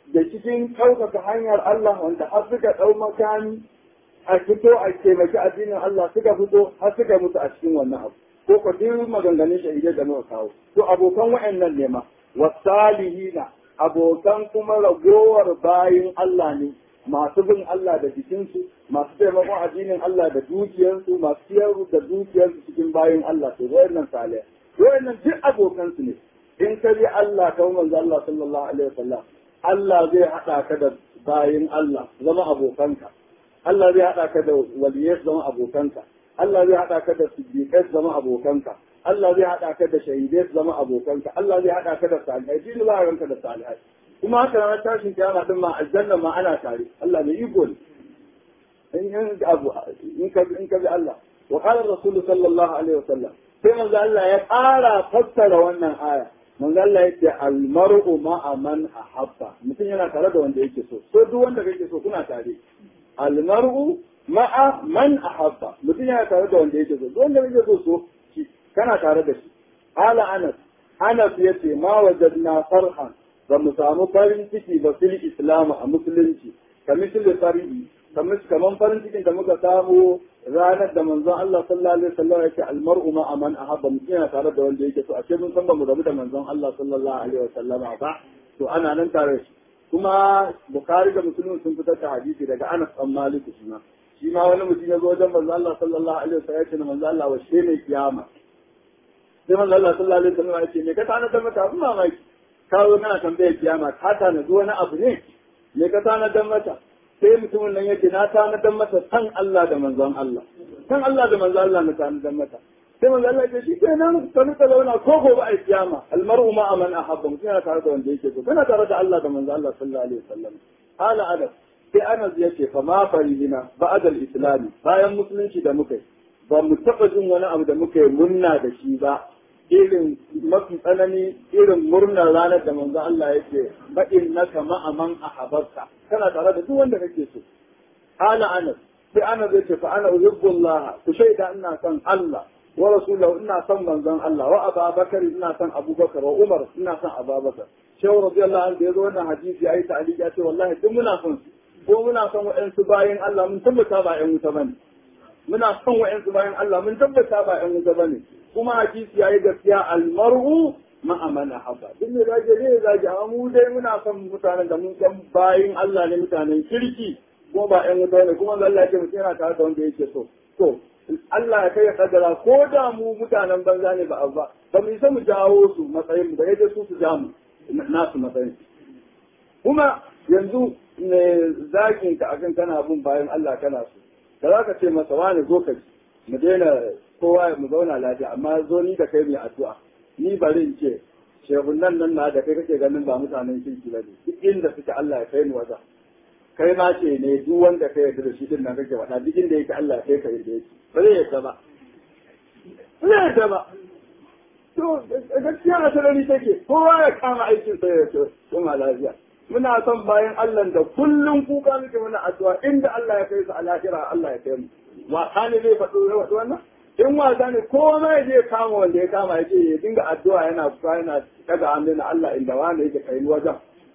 da cikin ɗaukaka hanyar Allah wanda har suka ɗau makami a fito a taimaki addinin Allah suka fito har suka mutu a cikin wannan abu ko ko duk maganganun shahidai da muka kawo to abokan wa'annan ne ma wasalihina abokan kuma ragowar bayin Allah ne masu bin Allah da jikinsu masu taimakon addinin Allah da dukiyarsu masu siyar da dukiyarsu cikin bayin Allah to wayannan salih wayannan duk abokansu ne in ka bi Allah ka manzo Allah sallallahu alaihi wasallam Allah zai hada ka da bayin Allah zama abokanka Allah zai hada ka da waliyai zama abokanka Allah zai hada ka da siddiqai zama abokanka Allah zai hada ka da shahidai zama abokanka Allah zai hada ka da salihai din ba ranka da salihai kuma haka na tashin kiyama din ma aljanna ma ana tare Allah mai iko ne in in abu in ka in ka bi Allah wa qala rasul sallallahu alaihi wasallam sai manzo Allah ya ƙara fassara wannan aya manzo Allah yake al mar'u ma'a man ahabba mutum yana tare da wanda yake so so duk wanda kake so kuna tare al mar'u ma'a man ahabba mutum yana tare da wanda yake so duk wanda kake so so kana tare da shi ala anas anas yace ma wajadna farhan ba mu samu farin ciki ba fil islam a musulunci kamishin fari'i kaman farin cikin da muka samu ranar da manzon Allah sallallahu alaihi wasallam yake almar'u ma aman ahabba mutum yana tare da wanda yake so a ce mun san ba mu rabu da manzon Allah sallallahu alaihi wasallam ba to ana nan tare shi kuma bukhari da muslim sun fitar da hadisi daga Anas bin Malik shi ma shi ma wani mutum ya zo wajen manzon Allah sallallahu alaihi wasallam ya ce manzon Allah wa shi ne kiyama sai manzon Allah sallallahu alaihi wasallam ya ce me ka tana da mata abin mamaki ka zo kana tambayar kiyama ka tana wani abu ne me ka tana da mata sai mutumin nan yake na tanadar mata san Allah da manzon Allah san Allah da manzon Allah na tanadar mata sai manzon Allah ya ce shi kenan ka nuka zauna ko gobe a kiyama almar'u ma aman ahabba mutum yana tare da wanda yake so kana tare da Allah da manzon Allah sallallahu alaihi wasallam hala adab sai Anas ya ce fa ma farihina ba'da al-islam bayan musulunci da muka yi ba mu taba jin wani abu da muka yi munna da shi ba irin mafi tsanani irin murnar ranar da manzo Allah yake fa innaka ma'aman ahabarka kana tare da duk wanda kake so ana anas sai anas yace fa ana uhibbullah ku shaida ina son Allah wa rasulahu ina son manzon Allah wa Abubakar ina son Abubakar wa Umar ina son Abubakar shehu radiyallahu anhu yazo wannan hadisi ayi ta'aliki ya ce wallahi duk muna son su ko muna son wa'ansu bayan Allah mun tabbata ba ƴan wuta bane muna son wa'ansu bayan Allah mun tabbata ba ƴan wuta bane kuma hadisi yayi gaskiya almar'u ma'a man ahabba duk ne zage ne zage amma mu dai muna son mutanen da mun san bayin Allah ne mutanen kirki ko ba ƴan wuta ne kuma Allah ya ce mutum yana tare da wanda yake so to Allah ya kai ya kaddara ko da mu mutanen banza ne ba ba ba mu isa mu jawo su matsayin mu da yadda su su ja mu nasu matsayin kuma yanzu ne zakin ka akan kana bin bayan Allah kana so da za ka ce masa wani zo ka mu daina kowa mu zauna lafiya amma zo ni da kai mai addu'a ni bari in ce shehunan nan na da kai kake ganin ba mutanen kirki ba ne duk inda suke Allah ya kai ni wajen kai ma ce ne duk wanda ka yarda da shi din nan kake wada duk inda yake Allah ya kai ka yarda yake ba zai yarda ba ba zai yarda ba to gaskiya a sarari take kowa ya kama aikin sa ya ce kuma lafiya muna son bayan Allah da kullum kuka muke muna addu'a inda Allah ya kai su a lahira Allah ya kai mu wasa ne zai faɗo ya faɗo wannan in wasa ne kowa ma ya je kama wanda ya kama ya ce ya dinga addu'a yana kuka yana daga hannu na Allah inda wani yake kai wajen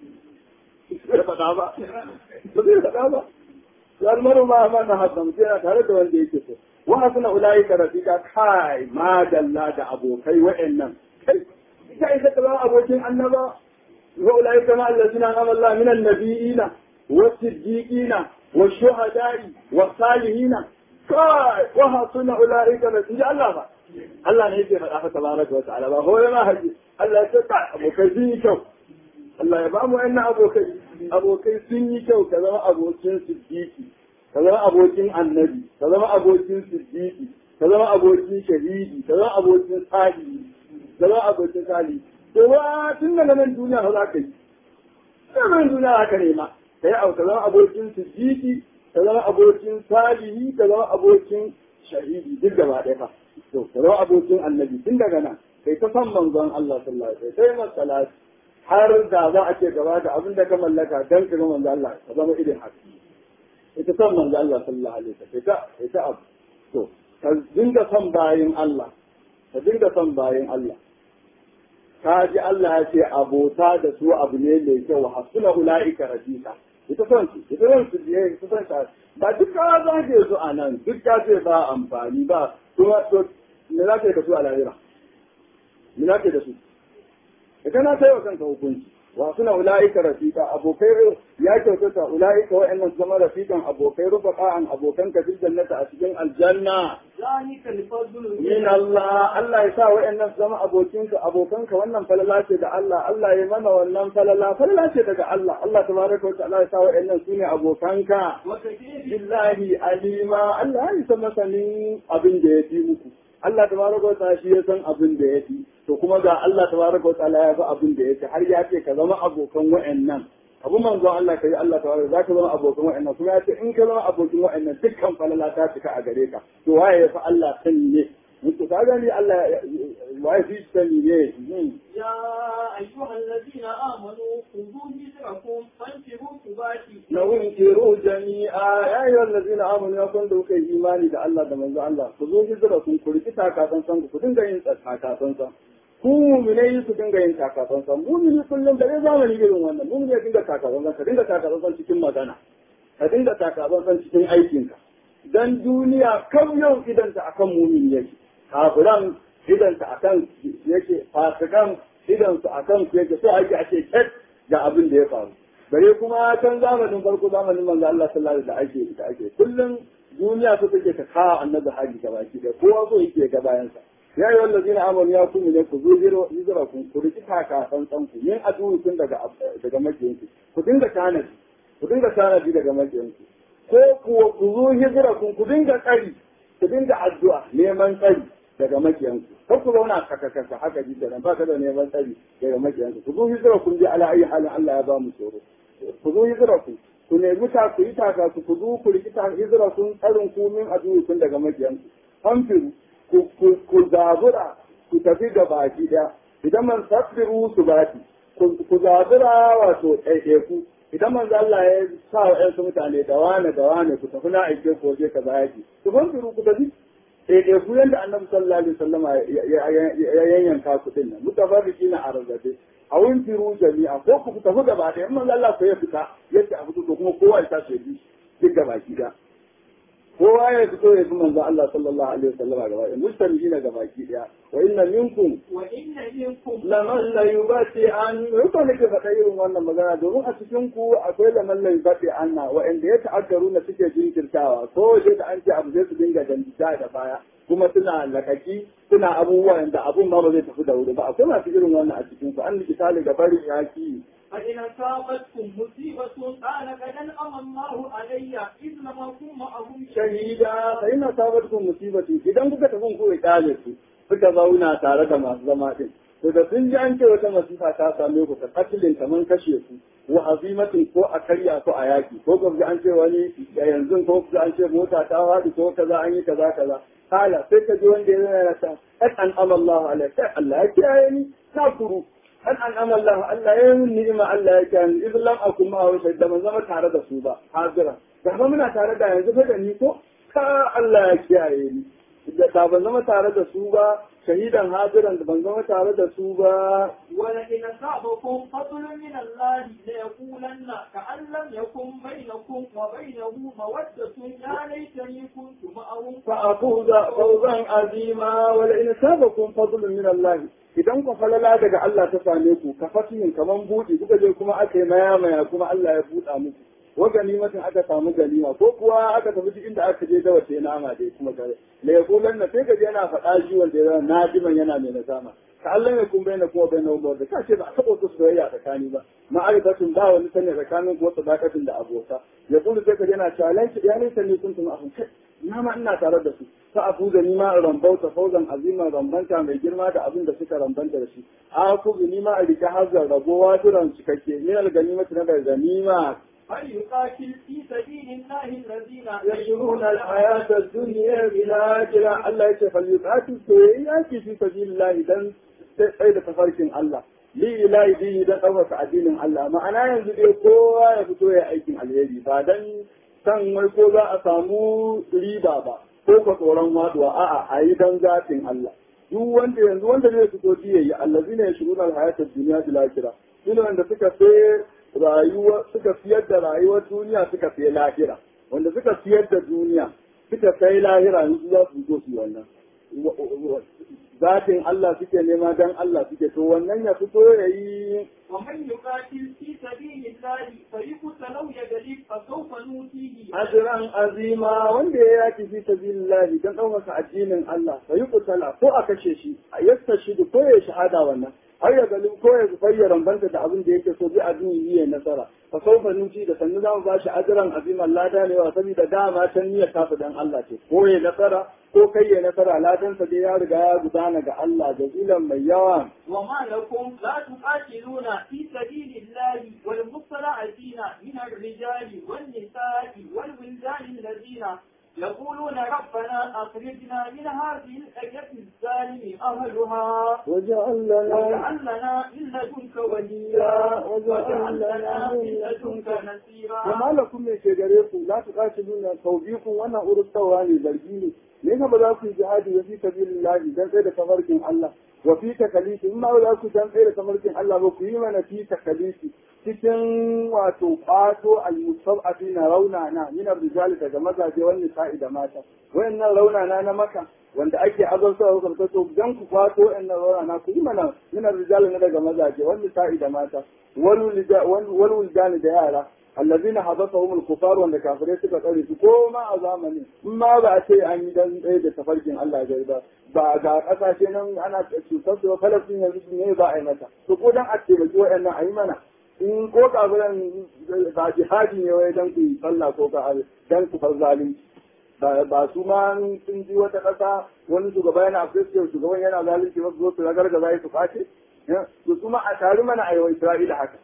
bai faɗa ba ba zai faɗa ba yar maru ma ma na hasan yana tare da wanda yake so wa hasuna ulaika rafiqa kai madalla da abokai wa'annan kai kai ka zama abokin annaba وأولئك مع الذين أنعم الله من النبيين والصديقين والشهداء والصالحين كاي وحسن أولئك رفيقا الله با الله ne yake faɗa tabaraka wa ta'ala ba hoye ma haji Allah ya tsaka abokai sun yi kyau Allah ya ba mu wannan abokai abokai sun yi kyau ka zama abokin siddiqi ka zama abokin annabi ka zama abokin siddiqi ka zama abokin shahidi ka zama abokin salihi ka zama abokin salihi to ba tun daga nan duniya ba za ka yi tun nan duniya za ka nema ka yi ka zama abokin siddiqi ka zama abokin salihi ka zama abokin shahidi duk gaba ɗaya fa to ka zama abokin annabi tun daga nan kai ta san manzon Allah sallallahu alaihi wasallam sai masalat har da za a ce gaba da abin da ka mallaka dan ka ga manzon Allah ka zama irin haka ita san manzon Allah sallallahu alaihi wasallam ita ita abu to ka dinga son bayin Allah ka dinga son bayin Allah ka ji Allah ya ce abota da su abu ne mai kyau wa hasuna ulaika rafiqa ita son su ita son su je ita son ta ba duk ka zage su a nan duk ka ce ba amfani ba kuma to me za ka yi da su a lahira me za ka yi da su ita na kai wa kanka hukunci wa suna ula'ika rafiqa abokai ya kyautata ula'ika wa'annan su zama rafiqan abokai rufaqa'an abokan ka fil jannata a cikin aljanna ذلك الفضل min Allah Allah ya sa wa'annan su zama abokinka abokanka wannan falala ce da Allah Allah ya mana wannan falala falala ce daga Allah Allah tabaraka wa ta'ala ya sa wa'annan su ne abokanka وكثير billahi alima Allah ya san masanin abin da ya fi muku Allah tabaraka wa ta'ala shi ya san abin da ya fi to kuma ga Allah tabaraka wa ta'ala ya fi abin da ya fi har ya ce ka zama abokan wa'annan abu manzon Allah kai Allah tabaraka za ka zama abokan wa'annan kuma ya ce in ka zama abokin wa'annan dukkan falala ta cika a gare ka to waye ya fi Allah sani ne mutu ka gani Allah waye fi sani ne Hmm. يا أيها الذين آمنوا خذوا حذركم فانفروا ثبات na wunkiru jami'a ya yi wallazi na amonu ya kwanda kuka yi imani da Allah da manzo Allah ku zo hijira kun ku riki takasan san ku dinga yin takasan san ku mu'minai su dinga yin takasan san mu'mini kullum da zamani irin wannan mu'mini ya dinga takasan san ka dinga takasan san cikin magana ka dinga takasan san cikin aikinka dan duniya kam yau idanta akan mu'mini yake kafiran idanta akan yake fasikan idansu akan ku yake so ake ake ket ga abin da ya faru bare kuma can zamanin farko zamanin manzo Allah sallallahu alaihi wasallam da ake da ake kullum duniya su take ta kawo annabi haji ga baki da kowa so yake ga bayan sa ya yi wallazi na amon ya kuma ne ku zo hijira hijira ku ku riki taka tsantsan ku yin addu'u tun daga daga makiyanku ku dinga tanadi ku dinga tanadi daga makiyanku ko kuwa ku zo hijira ku ku dinga tsari ku dinga addu'a neman tsari daga makiyanku kar ku zauna kaka kaka haka ji da ba ka da neman tsari daga makiyanku ku zo hijira kun ji ala ayi halin Allah ya ba mu tsoro ku zo hijira ku ku nemi ta ku yi taka ku ku zo ku rikita hijira kun tsarin ku min addu'u kun daga makiyanku fanfiru ku ku ku zabura ku tafi da baki daya idan man safiru su baki ku ku zabura wato ɗaiɗaiku idan manzo Allah ya sa wa ƴansu mutane da wane da wane ku tafi na aike ku waje kaza yaki ku fanfiru ku tafi ɗaiɗaiku yadda annabi sallallahu alaihi wasallama ya yanyanka ku din nan mutafarriki na arzabe a wurin firu jami'a ko ku tafi gaba ɗaya in manzo Allah ko ya fita yadda a fito to kuma kowa ya tashi ya bi duk gaba ki da kowa ya fito ya bi manzo Allah sallallahu alaihi wasallama gaba ɗaya mustamina gaba ki daya wa inna minkum وإن منكم laman la yubati an rufa nake faɗa irin wannan magana domin a cikin ku akwai laman la yubati anna wa'anda ya ta'akkaru na suke jinkirtawa ko waje da an ce abu zai su dinga dantita da baya kuma suna lakaki suna abubuwan da abun ma ba zai tafi da wuri ba akwai masu irin wannan a cikin ku an misali ga barin yaki فإن أصابتكم مصيبة قال قد أنعم الله علي إذ لم أكن معهم shahida fa ina sabatkum musibati idan kuka tafi ku ikale su suka zauna tare da masu zama din to da sun ji an ce wata masifa ta same ku ka katilin kaman kashe ku wa azimatin ko a karya ko a yaki ko ga an ce wani da yanzu ko ga an ce mota ta faɗi ko kaza an yi kaza kaza kala sai ka ji wanda ya zana ta an amallahu alaihi Allah ya kiyaye ni na kuru an an amallahu Allah ya yi ni'ima Allah ya kiyaye ni idan lam akum ma wa da ban zama tare da su ba hazira da ba muna tare da yanzu fa da ni ko ka Allah ya kiyaye ni da ban zama tare da su ba shahidan hadiran da ban zama tare da su ba ولئن أصابكم فضل من الله ليقولن كأن لم يكن بينكم وبينه مودة يا ليتني كنت معهم فأفوز فوزا عظيما ولئن سابكم فضل من الله idan ku falala daga Allah ta same ku ka fatihin kaman buɗe kuka je kuma aka yi maya maya kuma Allah ya buɗa muku wa ganimatin aka samu ganima ko kuwa aka tafi duk inda aka je da wace nama dai kuma gare la yaqulan na sai ka je yana faɗa shi wanda ya na diman yana mai nasama ka Allah ya kun bayyana kuma bayyana wa da ka ce ba a taɓa su soyayya tsakani ba ma'arifatun ba wani sanya tsakanin kuma sadakatin da abota ya kullu sai ka je yana cewa laiki ya laisa ni kuntum ahun kai na ma ina tare da su fa abu da nima rambauta fauzan aziman rambanta mai girma da abin da suka rambanta da shi a ku bi nima a rike hazar ragowa turan cikakke min alganimati na daga ganima فليقاتل في سبيل الله الذين يشرون الحياة الدنيا بالآخرة الله يشفى فليقاتل سوياتي في سبيل الله دن سيد تفركين الله li ilahi bihi dan ɗaukaka addinin Allah ma'ana yanzu dai kowa ya fito ya aikin alheri ba dan san wai ko za a samu riba ba ko ka tsoron waduwa a'a a yi dan zatin Allah duk wanda yanzu wanda zai fito ji yayi allazina yashruna alhayata dunya bil akhirah shine wanda suka sai rayuwa suka fiyar da rayuwar duniya suka fiye lahira wanda suka fiyar da duniya suka sai lahira yanzu za su zo su wannan zatin Allah suke nema dan Allah suke to wannan ya fito ya yi ومن يقاتل في سبيل الله فيقتل أو يغلب فسوف نؤتيه ajiran azima wanda ya yaki fi sabilillahi dan ɗaukaka addinin Allah fa yi kutala ko a kashe shi a yasta shi ko ya shahada wannan har ya galin ko ya zufayya rambanta da abin da yake so bi abin yi ya nasara fa saufa nuti da sannu zamu ba shi ajiran aziman lada ne wa saboda dama can niyyar tafi dan Allah ce ko ya nasara ko kai ya nasara ladan sa dai ya riga ya gudana ga Allah jazilan mai yawa وما لكم لا تقاتلون في سبيل الله والمستضعفين من الرجال والنساء والولدان الذين يقولون ربنا أخرجنا من هذه القرية الظالم أهلها وجعل لنا واجعل لنا من لدنك وليا واجعل لنا من لدنك نصيرا Amma lakum me ke gare ku la tuqatiluna tawbiqun wannan urustawa ne zargi ne me ka ba za ku yi jihadi wa fi sabilillahi dan sai da tafarkin Allah wa fi takalifi in ma ba za ku dan sai da tafarkin Allah ba ku yi mana fi takalifi cikin wato kwato al-mustab'atina raunana min ar-rijal daga mazaje wal nisa'i da mata wayannan raunana na maka wanda ake azabta wa karta to dan ku kwato wayannan raunana ku yi mana min ar-rijal na daga mazaje wal nisa'i da mata wal wal wuldan da yara allazina hadatahum al-kufar wanda kafirai suka tsare su ko ma a zamanin in ma ba a ce an yi dan tsaye da tafarkin Allah ya ba ba ga kasashe nan ana cutar su ba falafin yanzu ne ba a yi mata to ko dan a taimaki waɗannan a yi mana in ko kafiran ba jihadi ne wai dan ku yi sallah ko ka dan ku far zalunci ba su ma sun ji wata ƙasa wani shugaba yana afirka shugaban yana zalunci wasu zo su ragargaza su kwace to su ma a tari mana a yawan isra'ila haka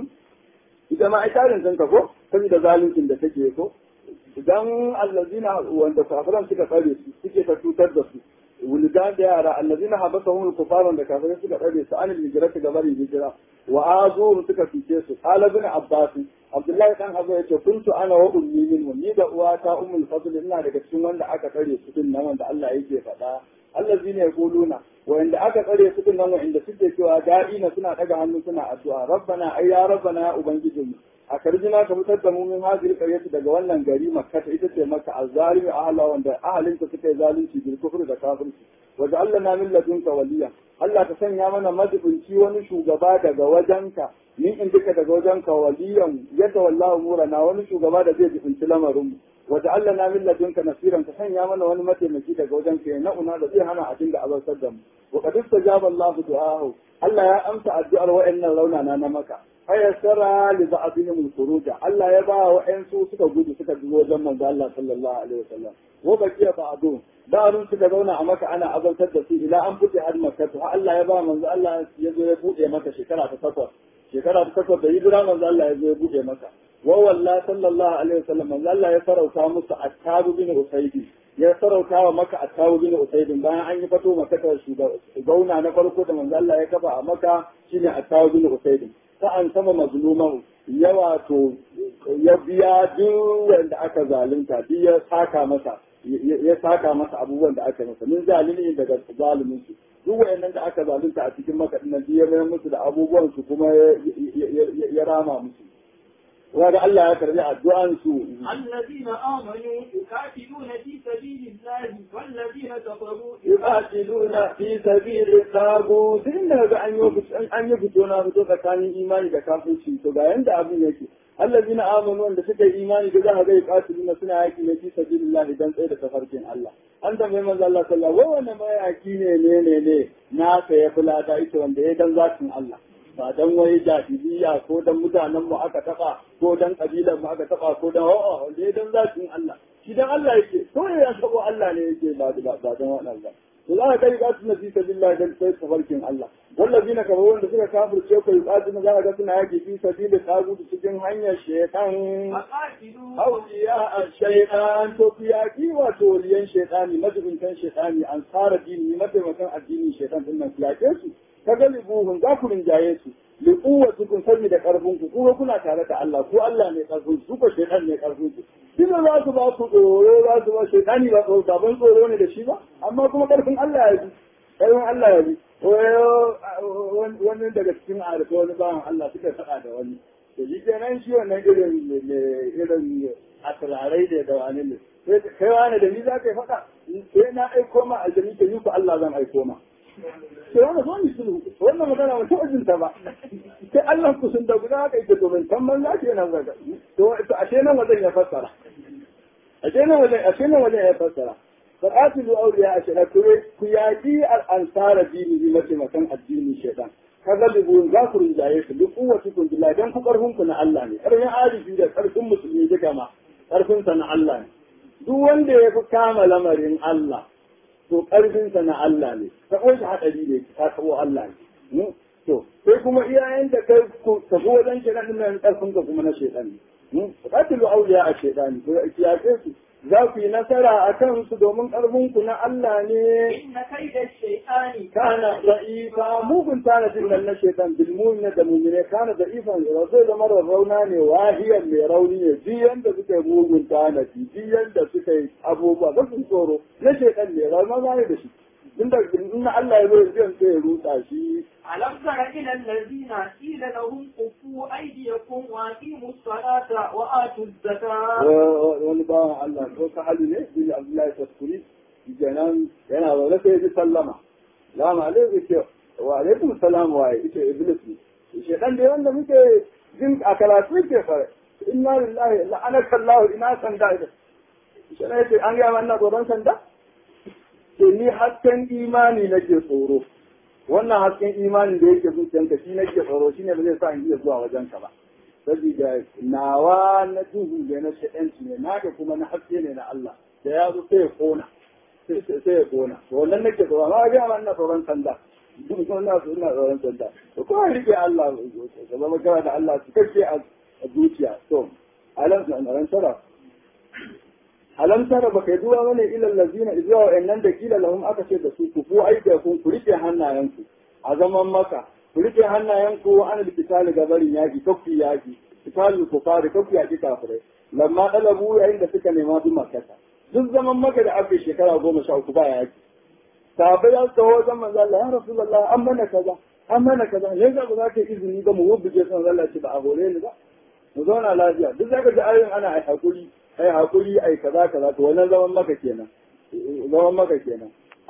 ita ma ai tarin sun ko saboda zaluncin da take ko idan allazina wanda kafiran suka tsare su suke ta cutar da su wuldan da yara allazina habasahum al-kufar wanda kafirai suka tsare su anil hijrati ga bari hijira wa azuhum suka fice su qala ibn abbas abdullahi dan abu yace kuntu ana wa ummi min ni da uwata ummul fadl ina daga cikin wanda aka tsare su din nan wanda Allah yake faɗa allazina yaquluna wanda aka tsare su din nan wanda suke cewa da'ina suna daga hannu suna addu'a rabbana ay ya rabbana ya ubangijinmu a karjina ka fitar da mu min hazir qaryati daga wannan gari makka ita ce maka azzalimi ahla wanda ahalinta suka yi zalunci bil kufr da kafirci wa ja'alna min ladunka waliya Allah ka sanya mana madubinci wani shugaba daga wajenka min indika daga wajenka waliyan yadda wallahu murana wani shugaba da zai jibinci lamarin mu wa ja'alna min ladunka nasiran ka sanya mana wani mataimaki daga wajenka ya na'una da zai hana a dinga azabtar da mu wa qad istajaba Allah du'ahu Allah ya amsa addu'ar wa'annan raunana na maka fayassara li ba'dihim al-khuruj Allah ya ba wa su suka gudu suka bi wajen manzo Allah sallallahu alaihi wasallam wa baqiya ba'du ba'dun suka zauna a maka ana azabtar da su ila an fute har makka to Allah ya ba manzo Allah ya zo ya bude maka shekara ta takwas shekara ta takwas da hijira manzo Allah ya zo ya bude maka wa wallahi sallallahu alaihi wasallam manzo Allah ya farauta musu attabu bin usaydi ya sarauta wa maka attabu bin usaydin bayan an yi fato maka ta gauna na farko da manzo Allah ya kafa a maka shine attabu bin usaydin sa'an sama mazluman ya wato ya biya duk wanda aka zalunta duk ya saka masa ya saka masa abubuwan da aka masa min zalimi daga zalimin su duk wayannan da aka zalunta a cikin maka dinnan ya mayar musu da abubuwan su kuma ya rama musu wanda Allah ya karbi addu'an su الذين آمنوا يقاتلون في سبيل الله والذين كفروا yuqatiluna fi sabili tagut inda ga an yi an yi fito na fito tsakanin imani da kafirci to ga yanda abin yake allazina amanu wanda suka yi imani da za ga yuqatiluna suna yaki ne fi sabilillah dan tsaye da tafarkin Allah an tambaye manzo Allah sallallahu alaihi wasallam wannan mayaki ne ne ne ne na ka ya fulata ita wanda ya dan zatin Allah ba dan wai jahiliya ko dan mutanen mu aka taba ko dan kabilan mu aka taba ko dan a'a wanda ya dan zatin Allah shi dan Allah yake ko ya sabo Allah ne yake ba ba ba dan wannan ba to za ka kai ga su nabi sallallahu dan sai tafarkin Allah wallazina kafaru wanda suka kafirce ko yuqatiluna za ka ga suna yaki fi sabili tagut cikin hanyar shaytan فقاتلوا awliya ash-shaytan to fiyaki wato waliyan shaytani majibintan shaytani an tsara dini mataimakan addinin shaytan din nan fiyake su ka galibuhun za ku rinjaye su li quwwatikum saboda karfin ku kuma kuna tare da Allah ko Allah ne karfin su ko shaytan ne karfin ku kina za su ba ku tsoro za su ba shaytani ba tsoro ba ban tsoro ne da shi ba amma kuma karfin Allah ya ji ƙarfin Allah ya bi wani daga cikin arifa wani bawan Allah suka faɗa da wani da shi kenan shi wannan irin irin asirarai da da wani ne sai kai wani da ni za ka yi faɗa sai na aiko ma aljami ta yi ku Allah zan aiko ma sai wani zo ni sulhu wannan magana ba taɓa jinta ba sai Allah ku sun da guda haka ita domin kan man za nan zaga to ashe nan wajen ya fassara ashe nan wajen ashe nan wajen ya fassara فقاتلوا أولياء الشيطان كيادي الأنصار ديني بمتمكن الدين الشيطان كذلك ذاكر الجايش بقوتكم بالله دان كقرهم كنا الله ne karfin alifi da karfin musulmi duka ma karfin sa na Allah ne duk wanda ya fi kama lamarin Allah to karfin sa na Allah ne ta shi hadari ne ta kawo Allah ne to sai kuma iyayen da kai ku tafi wajen shaitan din nan karfin ka kuma na shaitan ne qatilu awliya ash-shaytan kiyaye su za ku yi nasara a kansu domin ƙarfinku na Allah ne. Inna kai da shaitani Kana da'ifa mugun tanadin nan na shaitan bilmuni da mumine kana da'ifan zai zama rauna ne wahiyan mai rauni ne duk yanda suka yi mugun tanadi duk yanda suka yi abubuwa ba su tsoro na shaitan ne rauna ne da shi. Inda in Allah ya zo zai sai ya rutsa shi ألم تر إلى الذين قيل لهم كفوا أيديكم وأقيموا الصلاة وآتوا الزكاة wani bawan Allah ko ta hali ne bin Abdullahi Taskuri kenan yana zaune sai ya sallama salamu alaikum ce wa alaikum salam wa ita iblis ne shi dan da wanda muke jin a karatu ke fara inna lillahi la'anaka Allah ina sanda ida shi ne ce an ga wannan tsoron sanda to ni hasken imani nake tsoro wannan hasken imanin da yake zuciyanka shi nake tsoro shine ba zai sa in iya zuwa wajenka ba saboda nawa na duhu da na shaɗanci ne naka kuma na haske ne na Allah da ya zo sai ya kona sai ya kona to wannan nake tsoro amma ga ma ina tsoron sanda duk wannan su ina tsoron sanda to ko rike Allah ka zama kana da Allah su kace a zuciya to alam san tara alam tara baka yi duwa bane ilal lazina izwa wa'annan da kila lahum aka ce da su ku ku aida kun ku rike hannayenku a zaman maka ku rike hannayenku an likitali gabarin yaki kafi yaki kitali ku fara kafi yaki kafirai lamma dalabu yayin da suka nema duk makata duk zaman maka da aka shekara goma sha uku ba yaki sahabbai ya taho wajen manzo Allah ya rasulullah an mana kaza an mana kaza ne ga ba za ka izini ga mu wubuje san Allah ce ba a hore ni ba mu zauna lafiya duk zaka ji ayoyin ana ai hakuri ai hakuri ai kaza kaza to wannan zaman maka kenan zaman maka kenan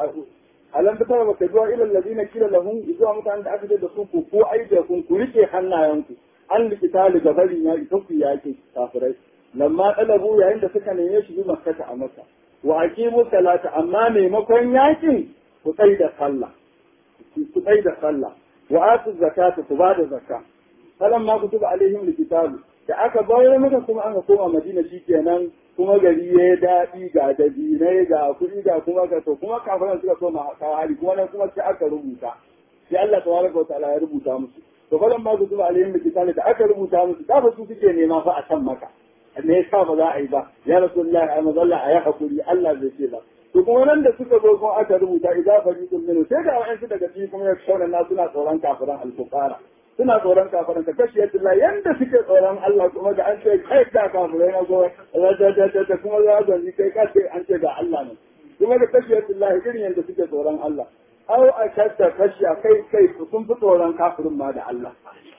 alam ta tara baka zuwa ilal ladina kila lahum zuwa mutanen da aka ce da su ku ko aida kun ku rike hannayenku an likita li gabarin ya ita ku yake kafirai lamma talabu yayin da suka neme shi bi makkata a maka wa aqimu salata amma maimakon yakin ku tsai da sallah ku tsai da sallah wa atu zakata ku ba da zakka falamma kutuba alaihim likitabu da aka bayar maka kuma aka koma madina kenan kuma gari ya daɗi ga dabinai ga kuɗi ga kuma ga to kuma kafiran suka koma kawo hali kuma nan kuma sai aka rubuta sai Allah tabaraka wa ta'ala ya rubuta musu to falan ma kutuba alaihim likitabu da aka rubuta musu da su suke nema fa a can maka me yasa ba za a yi ba ya rasulullahi ai mazalla a yi hakuri Allah zai ce ba to kuma nan da suka zo kuma aka rubuta idza fariqun minhu sai da wa'ansu daga cikin kuma ya kauna na suna tsoron kafiran al-fuqara suna tsoron kafiran ka kashi yadda yanda suke tsoron Allah kuma da an ce kai da kafirai na zo da kuma za a zanzi kai ka ce an ce ga Allah ne kuma da kashi yadda irin yadda suke tsoron Allah au a kasta kashi a kai kai sun fi tsoron kafirin ma da Allah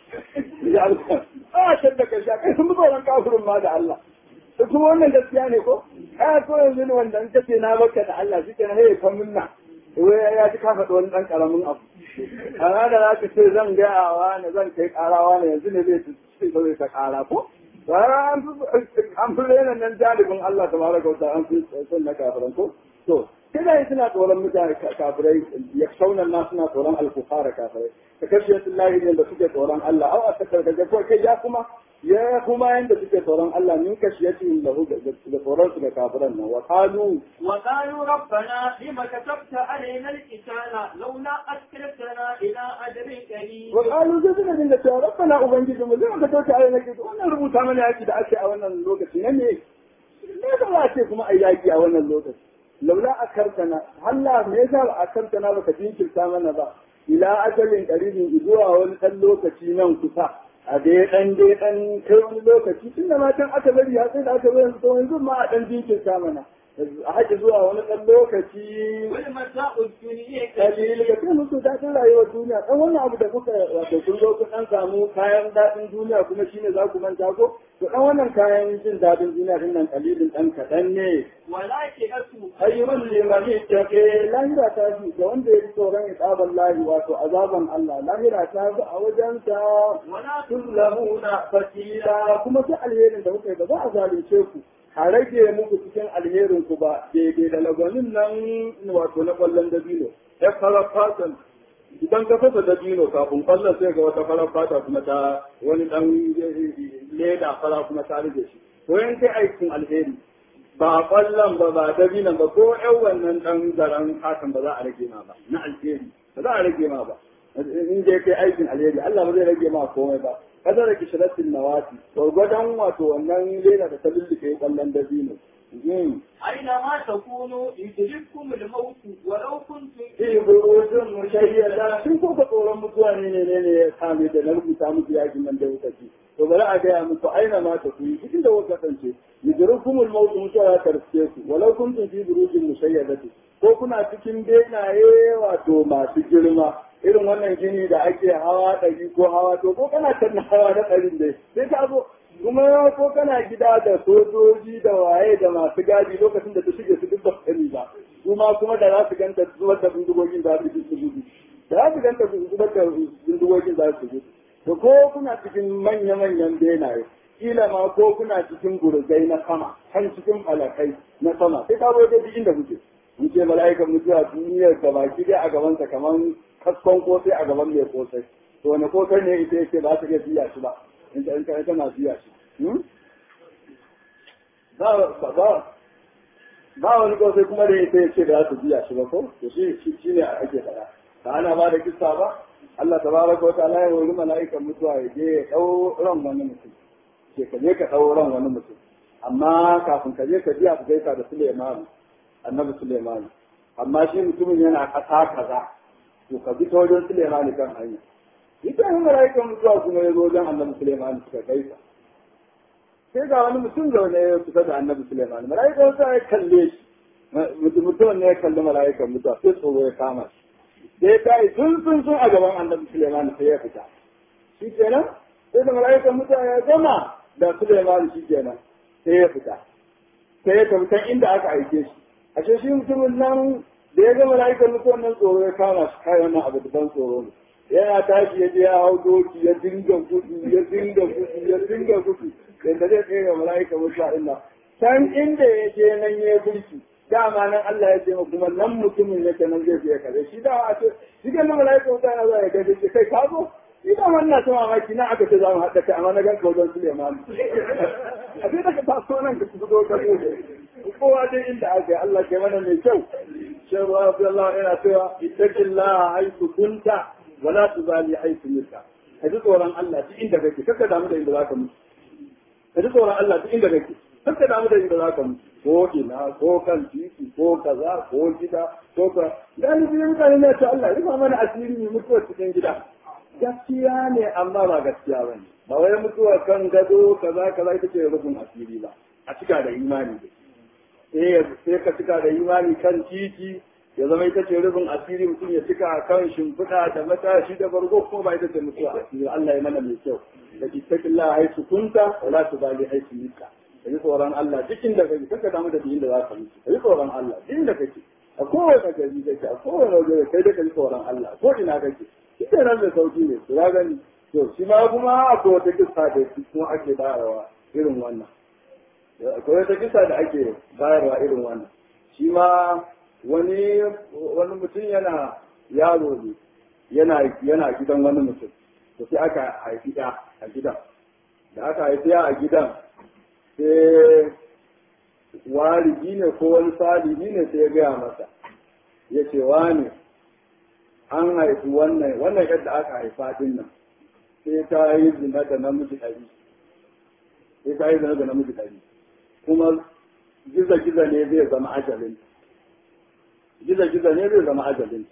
ya Allah a shadda kashi a kai sun fi tsoron kafirin ma da Allah da kuma wannan gaskiya ne ko a ko yanzu ne wanda an kace na baka da Allah shi ke na haye kan minna wai ya ji ka faɗi wani ɗan ƙaramin abu amma da za ka ce zan gaya wa ne zan kai ƙarawa ne yanzu ne zai ci ba zai ta ƙara ko bara an fi rena nan jalibin Allah ta baraka wata an fi son na kafiran ko to kina suna tsoron mutane kafirai ya saunan na suna tsoron alkufara kafirai ka kashe su lahi ne da suke tsoron Allah au a sakar da ko kai ya kuma ya kuma yanda suke tsoron Allah min kashiyati lahu da tsoron su da kafiran nan wa qalu وقالوا ربنا لما كتبت علينا القتال لولا أسكرتنا إلى أجل قريب wa qalu zai suna dinga cewa rabbana ubangiji mu zai ka tauce a yana kitu wannan rubuta mana yaki da ake a wannan lokaci ne ne ne da za ce kuma ai yaki a wannan lokaci laula akartana Allah me yasa ba akartana baka jinkirta mana ba ila ajalin qaribin zuwa wani dan lokaci nan kusa a dai dan dai dan kai wani lokaci tun da matan aka bari har sai da aka bari to yanzu ma a dan jinkirta mana a haƙi zuwa wani ɗan lokaci والمتاع الدنيا kalili ga kai musu daɗin rayuwar duniya ɗan wannan abu da kuka wato kun zo kun ɗan samu kayan daɗin duniya kuma shine za ku manta ko to ɗan wannan kayan jin daɗin duniya din nan kalilin ɗan kaɗan ne ولكن أسوء ayyukan limani ta ke lahira ta fi ga wanda ya ji tsoron isaban lahi wato azaban Allah lahira ta fi a wajensa ولا tuzlamuna fatila kuma sai alherin da kuka yi ba za a zalunce ku a rage muku cikin alherin ku ba daidai da lagwanin nan wato na kwallon dabino ya fara fatan idan ka fasa dabino kafin kwallon sai ga wata farar fata kuma ta wani dan leda fara kuma ta rage shi to yan kai aikin alheri ba kwallon ba ba dabinan ba ko yan wannan dan zaren fatan ba za a rage ma ba na alheri ba za a rage ma ba in dai kai aikin alheri Allah ba zai rage ma komai ba kada da kishiratin nawati gwargwadon wato wannan lena da ta lullufe kwallon dabino أينما تكونوا يدرككم الموت ولو كنتم Iya burutun mushayyada sun ko ka tsoron mutuwa ne ne ne ne ya kame da na rubuta muku yakin nan da wuka ci. To bari a gaya muku aina ma ta kuyi cikin da kuka kasance. Yudrukumul mautu mutuwa ya karske ku walau kuntum fi burutun mushayyadati ko kuna cikin benaye wato masu girma irin wannan gini da ake hawa ɗari ko hawa to ko kana kan hawa na ɗarin dai sai ka zo kuma ko kana gida da sojoji da waye da masu gadi lokacin da ta shige su duk ba sani ba kuma kuma da za su ganta zubar da bindigogin za su su gudu da za su ganta zubar da bindigogin za su gudu to ko kuna cikin manya-manyan benaye kila ma ko kuna cikin gurgai na sama kan cikin falakai na sama sai ka zo da inda kuke mun ce mala'ikan mutuwa duniyar ka baki dai a gabansa kamar kaskon kosai a gaban mai kosai to wani kosai ne ita yake ba ta iya biya shi ba in ta in tana biya shi ba ba ba wani kosai kuma da ita yake da za su biya shi ba ko to shi shi ne ake faɗa ba ana ba da kissa ba Allah tabaraka wa ta'ala ya wuri mala'ikan mutuwa ya je ya dau ran wani mutum ke ka je ka dau ran wani mutum amma kafin ka je ka biya ku gaisa da Suleiman annabi Suleiman amma shi mutumin yana kasa kaza to ka bi ta wajen Suleiman kan hanya ita yin mala'ikan mutuwa kuma ya zo wajen annabi Suleiman suka gaisa sai ga wani mutum zaune ya kusa da annabi Suleiman mala'ikan mutuwa ya kalle shi mutumin ne ya kalli mala'ikan mutuwa sai tsoro ya kama shi sai ta yi sun sun sun a gaban annabi Suleiman sai ya fita shi kenan sai da mala'ikan mutuwa ya gama da Suleiman shi kenan sai ya fita sai ya tafi can inda aka aike shi ashe shi mutumin nan da ya ga mala'ikan mutuwan nan tsoro ya kama shi kai wannan abu da ban tsoro ne yana tashi ya je ya hau doki ya dinga gudu ya dinga gudu ya dinga gudu yadda zai tsaye ga mala'ikan mutuwa ɗin nan can inda ya je nan ya bulki dama nan Allah ya ce ma kuma nan mutumin yake nan zai fiye kare shi da a ce shi kan nan mala'ikan mutuwa yana zuwa ya gaje shi kai ka zo ina wannan ta mamaki na aka ce za mu haɗa kai amma na gan ka wajen Suleiman a sai daga taso nan ka fito ka zo kowa dai inda aka yi Allah ke mana mai kyau shan ruwa fi Allah yana cewa ittaqillah haythu kunta wala tubali haythu mutta ka ji tsoron Allah duk inda kake kaka damu da inda zaka mutu ka ji tsoron Allah duk inda kake kaka damu da inda zaka mutu ko ina ko kan titi ko kaza ko gida ko ka galibi mutane ne ta Allah rufa mana asiri mu mutuwa cikin gida gaskiya ne amma ba gaskiya ba ne ba wai mutuwa kan gado kaza kaza ita ce rufin asiri ba a cika da imani da sai ka cika da imani kan titi ya zama ita ce rufin asiri mutum ya cika kan shimfiɗa da matashi da bargo ko ba ita ce mutuwa asiri Allah ya mana mai kyau da ittaqillah haisu kunta wala tubali haisu nika ka yi tsoron Allah duk inda kake kaka damu da inda za ka mutu ka yi tsoron Allah duk inda kake a kowane gari kake a kowane waje kai da ka yi tsoron Allah ko ina kake shi ke nan da sauki ne su ya gani to shi ma kuma akwai wata kisa da shi kuma ake bayarwa irin wannan akwai wata kisa da ake bayarwa irin wannan shi ma wani wani mutum yana yaro ne yana yana gidan wani mutum to sai aka haifi ɗa a gidan da aka haifi a gidan sai walidi ne ko wani salihi ne sai ya gaya masa ya ce wani an haifi wannan wannan yadda aka haifa din nan sai ta yi zina da namiji ɗari sai ta yi zina da namiji ɗari kuma giza-giza ne zai zama ajalin giza-giza ne zai zama ajalin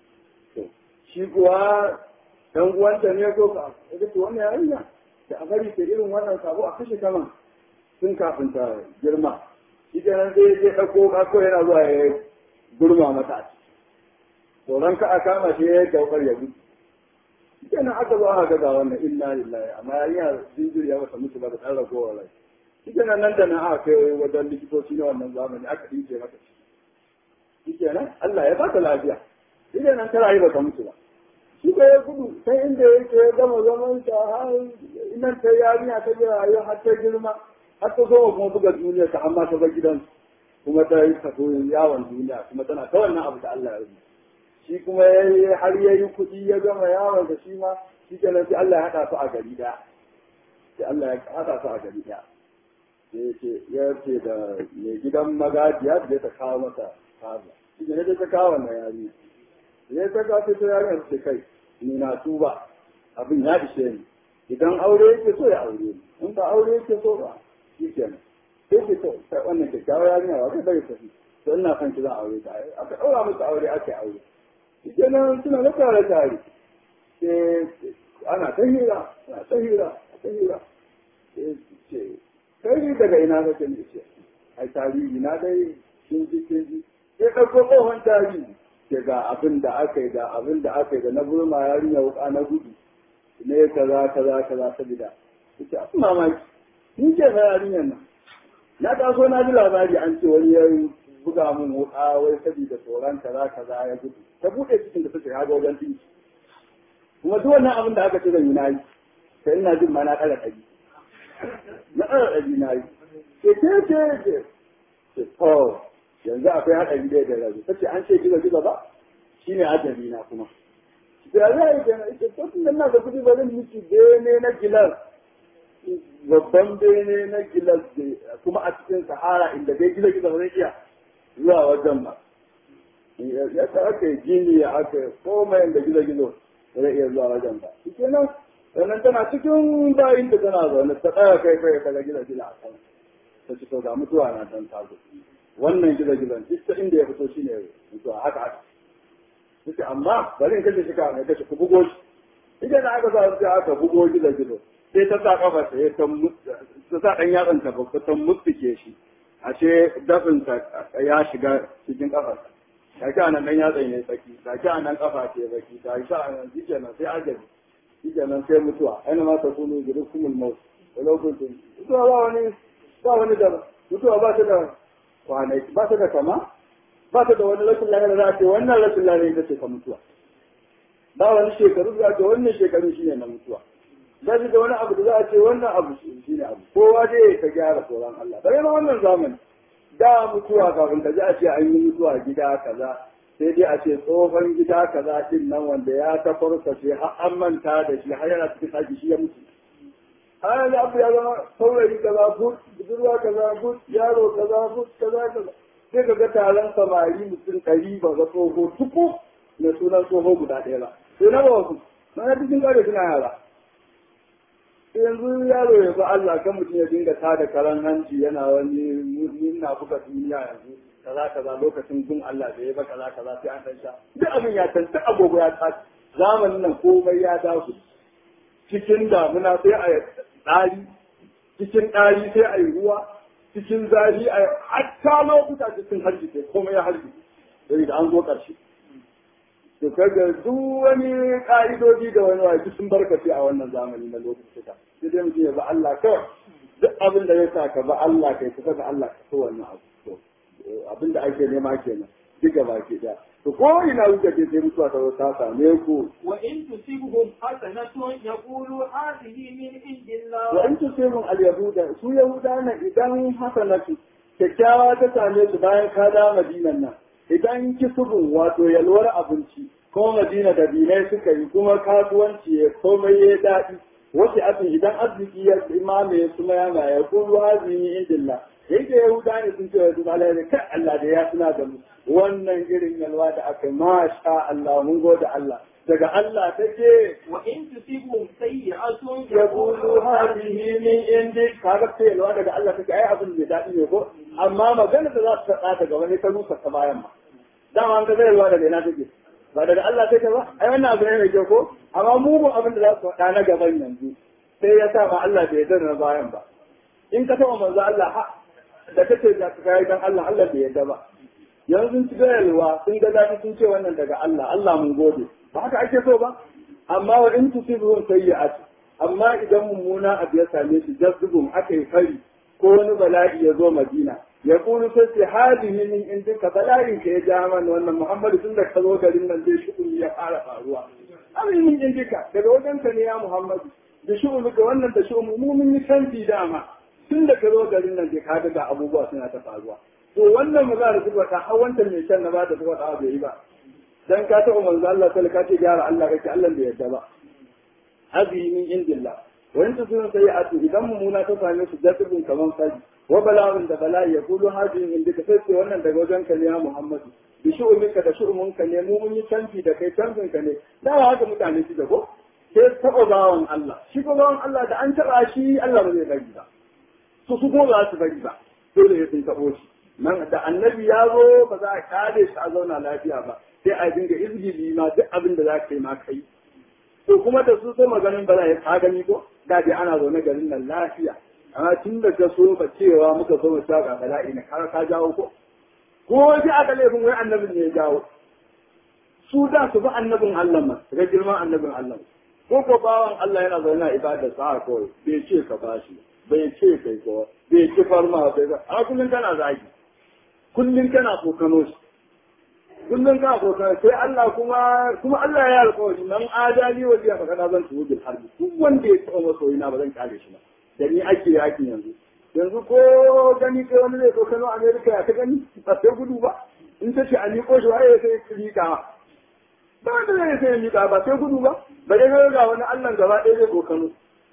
shi kuwa ɗan uwanta ne ko ka ga to wannan yarinya da a bari ta irin wannan sabo a kashe kaman tun kafin ta girma shi kenan sai ya je ɗauko kako yana zuwa ya gurma mata a ciki tsoron ka a kama shi ya daukar ya gudu shi kenan aka zo aka ga wannan inna lillahi amma yarinya jinjiri ya masa mutu ba da ɗan ragowar rai shi kenan nan da nan aka kai wajen likitoci na wannan zamani aka ɗinke mata ciki shi kenan Allah ya ba ta lafiya shi kenan ta rayu ba ta mutu ba shi ko ya gudu sai inda yake ya gama zaman sa har nan ta yarinya ta jira rayuwa har ta girma har ta zo kuma buga duniya ta amma ta bar gidan kuma ta yi tafi yawon duniya kuma tana ta wannan abu da Allah ya rubuta shi kuma har ya yi kuɗi ya gama yawon da shi ma shi kenan sai Allah ya haɗa su a gari ɗaya sai Allah ya haɗa su a gari ɗaya sai ce ya ce da mai gidan magajiya da ta kawo masa kaza shi ne ta kawo wannan yarinya ya ta ga ta yarinya ce kai ni na tuba abin ya ishe ni idan aure yake so ya aure ni in ba aure yake so ba shi kenan sai ke to wannan kyakkyawar yarinya ba kai bai tafi to ina son ki zan aure ta aka ɗaura musu aure aka yi aure shi kenan suna na tare tare sai ana ta hira ana ta hira ta hira ce kai daga ina kake ne ce ai tarihi na dai kin ji kin ji sai ɗauko tsohon tarihi ke ga abin da aka yi da abin da aka yi da na burma yarinya wuka na gudu ne kaza kaza kaza sabida ita abin mamaki ni ce fa yarinyar nan na taso na ji labari an ce wani ya buga min wuka wai sabida tsoron kaza kaza ya gudu ta buɗe cikin da suke haga wajen dinki kuma duk wannan abin da aka ce zan yi na yi sai ina jin ma na ɗara ɗari na ɗara ɗari na yi ke ce ce ce ce to yanzu akwai haɗari ɗaya da rabu ta ce an ce gizo gizo ba shi ne ajali na kuma da za a yi kenan ita to tun da na da kuɗi ba zan miki bene na gilas babban bene na gilas kuma a cikin sahara inda dai gizo gizo ba zai iya zuwa wajen ba ya ta aka yi gini ya aka yi komai da gizo gizo ba zai iya zuwa wajen ba shi kenan sannan tana cikin bayin da tana zaune ta tsaya kai kai kaga gizo gizo a kan ta ci to ga mutuwa na dan tazo wannan gizo gizon duk ta inda ya fito shine mutuwa haka haka suke amma bari in kashe shi ka mai kashe ku bugo shi idan da aka sa sai aka bugo gizo gizo sai ta sa kafa ta ya ta sa dan yatsan ta babba ta mutsuke shi ashe dafin ta ya shiga cikin kafar ta ki anan dan yatsan ya tsaki ta ki anan kafa ce baki ta ki anan shikenan sai ajabi shikenan sai mutuwa aina ma ta kunu girukumul maut walau kuntum mutuwa ba wani ba wani da mutuwa ba ta da kwanaki ba ta da kama ba ta da wani rashin lafiya za a ce wannan rashin lafiya ita ce ka mutuwa ba wani shekaru za a ce wannan shekaru shine na mutuwa ba shi da wani abu da za a ce wannan abu shine abu kowa dai ka gyara tsoron Allah bare na wannan zamani da mutuwa kafin ka ji a ce an yi mutuwa gida kaza sai dai a ce tsohon gida kaza din nan wanda ya ta farfashe har an manta da shi har yana cikin saki shi ya mutu har da abu ya zama saurayi kaza but budurwa kaza but yaro kaza but kaza kaza sai ka ga taron samari mutum ɗari ba ga tsoho tuku na sunan tsoho guda ɗaya ba sai na ba wasu na cikin gado suna yara sai yanzu yaro ya ba Allah kan mutum ya dinga tada karan hanci yana wani na buga duniya yanzu kaza kaza lokacin gun Allah da ya ba kaza kaza sai an san sha duk abin ya san duk agogo ya tashi zamanin nan komai ya dawo cikin damuna sai a ɗari cikin ɗari sai a yi ruwa cikin zafi a hatta lokuta cikin harbi sai komai ya harbi sai da an zo ƙarshe to kaga duk wani ƙa'idoji da wani wani sun barkace a wannan zamani na lokuta sai dai mutum ya ba Allah kawai duk abin da ya sa ka ba Allah kai kusa da Allah ka so wannan abu to abin da ake nema kenan duk gaba ke da to ko ina kuka je sai mutuwa ta ta same ku wa in tusibhum hasanatun yaqulu hadhihi min indillah wa in tusibhum al-yahuda su yahuda na idan hasanatu kyakkyawa ta same su bayan ka da madinan nan idan kisubun wato yalwar abinci ko madina da binai suka yi kuma kasuwanci ya komai ya daɗi wasu abin idan arziki ya imame su mayama ya kulu hazini indillah yake yahuda ne sun ce wa duk Allah kai Allah da ya suna da mu wannan irin yalwa da aka masha Allah mun gode Allah daga Allah take wa in tusibhum sayyi'atun yaqulu hadhihi min indi kaga ce yalwa daga Allah take ai abin da dadi ne ko amma magana da za su faɗa daga wani ta rusa ta bayan ma dama an ga zai yalwa daga ina take ba daga Allah take ba ai wannan abu ne mai kyau ko amma mu mu abin da za su faɗa na gaban yanzu sai ya sa ma Allah bai yarda na bayan ba in ka taɓa manzo Allah da kace da kai dan Allah Allah bai yarda ba yanzu sun ci gayalwa sun ga zafi sun ce wannan daga Allah Allah mun gode ba haka ake so ba amma wa in tusibuhum sayyi'at amma idan mummuna abu ya same shi jazzubum aka yi fari ko wani bala'i ya zo Madina ya kulu sai ce hadihi min indika bala'in ka ya ja mana wannan Muhammadu tun da ka zo garin nan zai shi ya fara faruwa abin min indika daga wajen ka ne ya Muhammadu da shi ga wannan da shi mu mun yi canji dama tun da ka zo garin nan zai kaga ga abubuwa suna ta faruwa to wannan maza da zuba ta hawanta mai shan na ba da zuba ta bai yi ba dan ka taɓa manzo Allah sai ka ce gyara Allah kake Allah bai yarda ba hadi min indillah wa in tusunu sayi'atu idan mumuna ta same su dasibin kaman fadi wa bala'un da bala'i ya kulu hadi min indika sai ce wannan daga wajen ka ne ya Muhammadu bi shu'umika da shu'umunka ne mu mun yi canfi da kai canfin ka ne da haka mutane su da ko sai taɓa bawan Allah shi ko bawan Allah da an taɓa shi Allah ba zai bari ba su su ko ba su bari ba dole ya sun taɓo shi nan da annabi ya zo ba za a kare shi a zauna lafiya ba sai a dinga izgili ma duk abin da za ka yi ma kai to kuma da su sai maganin bala ya ka gani ko da dai ana zaune garin nan lafiya amma tun da ka so ba cewa muka so mu saka bala'i ne ka ka jawo ko ko sai aka laifin wai annabin ne ya jawo su da su bi annabin Allah ma ga girman annabin Allah ko ko bawan Allah yana zaune a ibadar sa kawai bai ce ka bashi bai ce kai ko bai ci farma bai ba a kullun kana zagi kullun kana kokano shi kullun kana kokano sai Allah kuma kuma Allah ya alƙawari man adali wa biya magana zan tuwo bil harbi duk wanda ya tsoma soyina ba zan kare shi ba da ni ake yakin yanzu yanzu ko gani kai wani zai kokano America ya ta gani ba sai gudu ba in ta ce a miƙo shi waye sai rika ba wanda zai sai miƙa ba sai gudu ba ba dai ga wani Allah gaba ɗaya zai kokano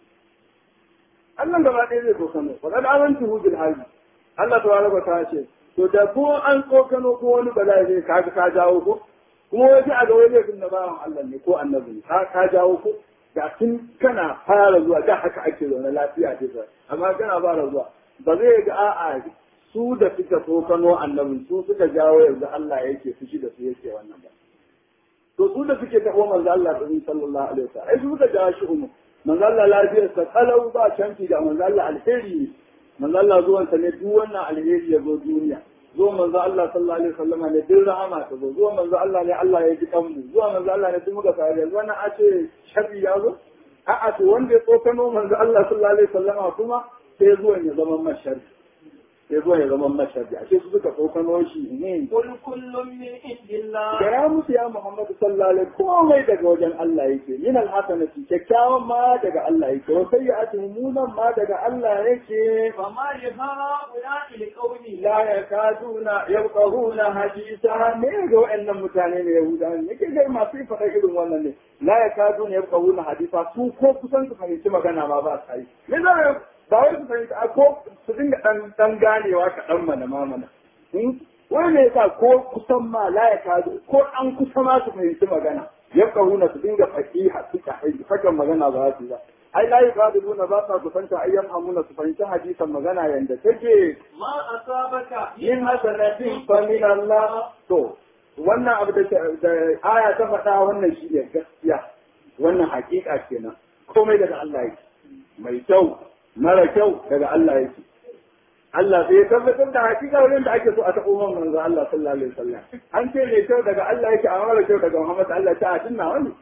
Allah gaba ɗaya zai kokano wa kad amantu hu bil harbi Allah tabaraka ta ce to da ko an kokano ko wani bala'i zai ka ka jawo ko kuma wai a ga wani laifin na bawan Allah ne ko annabi ne ka ka jawo ko da tun kana fara zuwa da haka ake zaune lafiya ce amma kana fara zuwa ba zai ga a'a su da suka kokano annabin su suka jawo yanzu Allah yake fushi da su yake wannan ba to su da suke taɓo manzo Allah da sallallahu alaihi wasallam ai su suka jawo shi umu manzo Allah lafiyar sa kalau ba canfi da manzo Allah alheri ne manzo Allah zuwan sa ne duk wannan alheri ya zo duniya zo manzo Allah sallallahu alaihi wasallam ne duk rahama ta zo zuwa manzo Allah ne Allah ya ji kanmu zuwa manzo Allah ne duk muka fara yanzu wannan a ce shabi ya zo a'a to wanda ya tsokano manzo Allah sallallahu alaihi wasallam kuma sai zuwan ya zama mashar sai zuwa ya zama mashar ashe su suka tsokano shi ne قل كل من عند الله Gaya musu ya Muhammadu sallallahu alaihi komai daga wajen Allah yake min alhasanati kyakkyawan ma daga Allah yake wa sayyi'atu munan ma daga Allah yake فما لهؤلاء القوم la yakaduna yabqahuna hadisa ne ga wayannan mutane ne Yahuda ne ke ga masu faɗa irin wannan ne la yakaduna yabqahuna hadisa su ko kusan su fahimci magana ma ba sa yi me zai ba wai su fahimci a ko su dinga dan dan ganewa kaɗan mana ma mana wani ne yasa ko kusan ma la ya kazo ko an kusa ma su fahimci magana ya kahuna su dinga fakiha su ka fakan magana ba su ba ai la yakaduna ba sa kusanta ayyan amuna su fahimci hadisan magana yanda take ما أصابك min hasanatin fa min Allah to wannan abu da da aya ta faɗa wannan shi ne gaskiya wannan hakika kenan komai daga Allah yake mai kyau mara kyau daga Allah yake Allah sai ya tabbatar da hakika wurin da ake so a taɓo man manzo Allah sallallahu alaihi wasallam an ce mai kyau daga Allah yake amma mara kyau daga Muhammad Allah ta atin nawa ne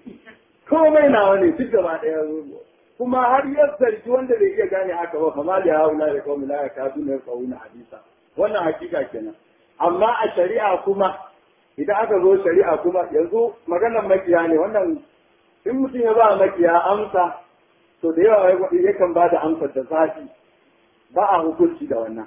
komai nawa ne duk gaba ɗaya kuma har ya zargi wanda bai iya gane haka ba kama da haula da kawai la yakadu ne qawuna hadisa wannan hakika kenan amma a shari'a kuma idan aka zo shari'a kuma yanzu maganar makiya ne wannan in mutum ya ba makiya amsa to da yawa yakan ba da amsar da zafi ba a hukunci da wannan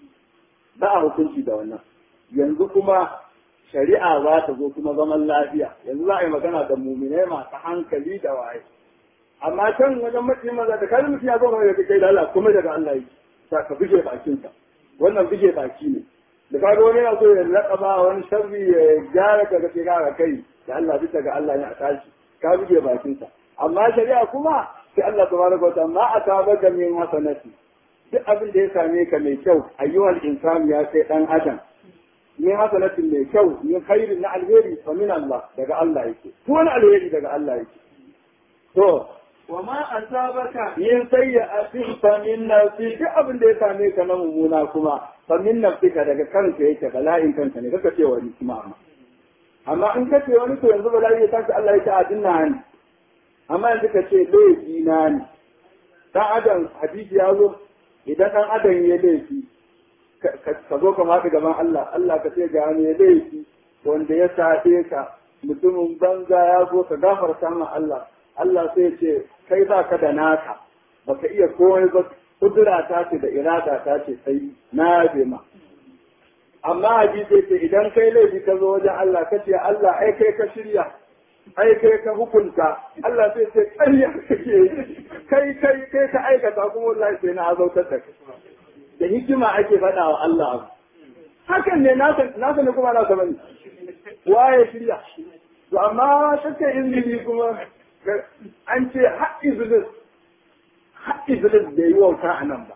ba a hukunci da wannan yanzu kuma shari'a za ta zo kuma zaman lafiya yanzu za a yi magana da muminai masu hankali da waye amma can wajen mace maza da kalin mutum ya zo mai da kai da Allah kuma daga Allah yake sa ka bige bakinsa wannan bige baki ne da kaga wani yana so ya laƙaba wani sharri ya gyara ka ga gara kai da Allah bisa ga Allah ne a tashi ka bige bakinsa amma shari'a kuma sai Allah tabaraka wa ta'ala ma asabaka min hasanati duk abin da ya same ka mai kyau ayyuhal insan ya kai dan adam min hasanatin mai kyau min khairin na alheri fa min Allah daga Allah yake ko wani alheri daga Allah yake to وما أصابك yin sayyi'atin fa min nafsi duk abin da ya same ka na mummuna kuma fa min nafsika daga kanka yake bala'in kanka ne kaka ce wani kuma amma amma in ka ce wani to yanzu bala'i ya tashi Allah ya ta adinna ni amma yanzu ka ce laifi na ne dan adam hadisi ya zo idan dan adam ya laifi ka zo ka faɗi gaban Allah Allah ka ce ga ne laifi wanda ya saɗe ka mutumin banza ya zo ka gafarta ma Allah Allah sai ce kai ba ka da naka baka iya komai ba kudura ta ce da irada ta ce sai na yabe ma amma hadisi ce idan kai laifi ka zo wajen Allah ka ce Allah ai kai ka shirya ai kai ka hukunta Allah sai ce ƙarya kake kai kai kai ka aikata kuma wallahi sai na azautar da kai da hikima ake faɗa wa Allah abu hakan ne nasa ne kuma nasa bane waye shirya to amma shakka izini kuma an ce har iblis har iblis bai yi wauta a nan ba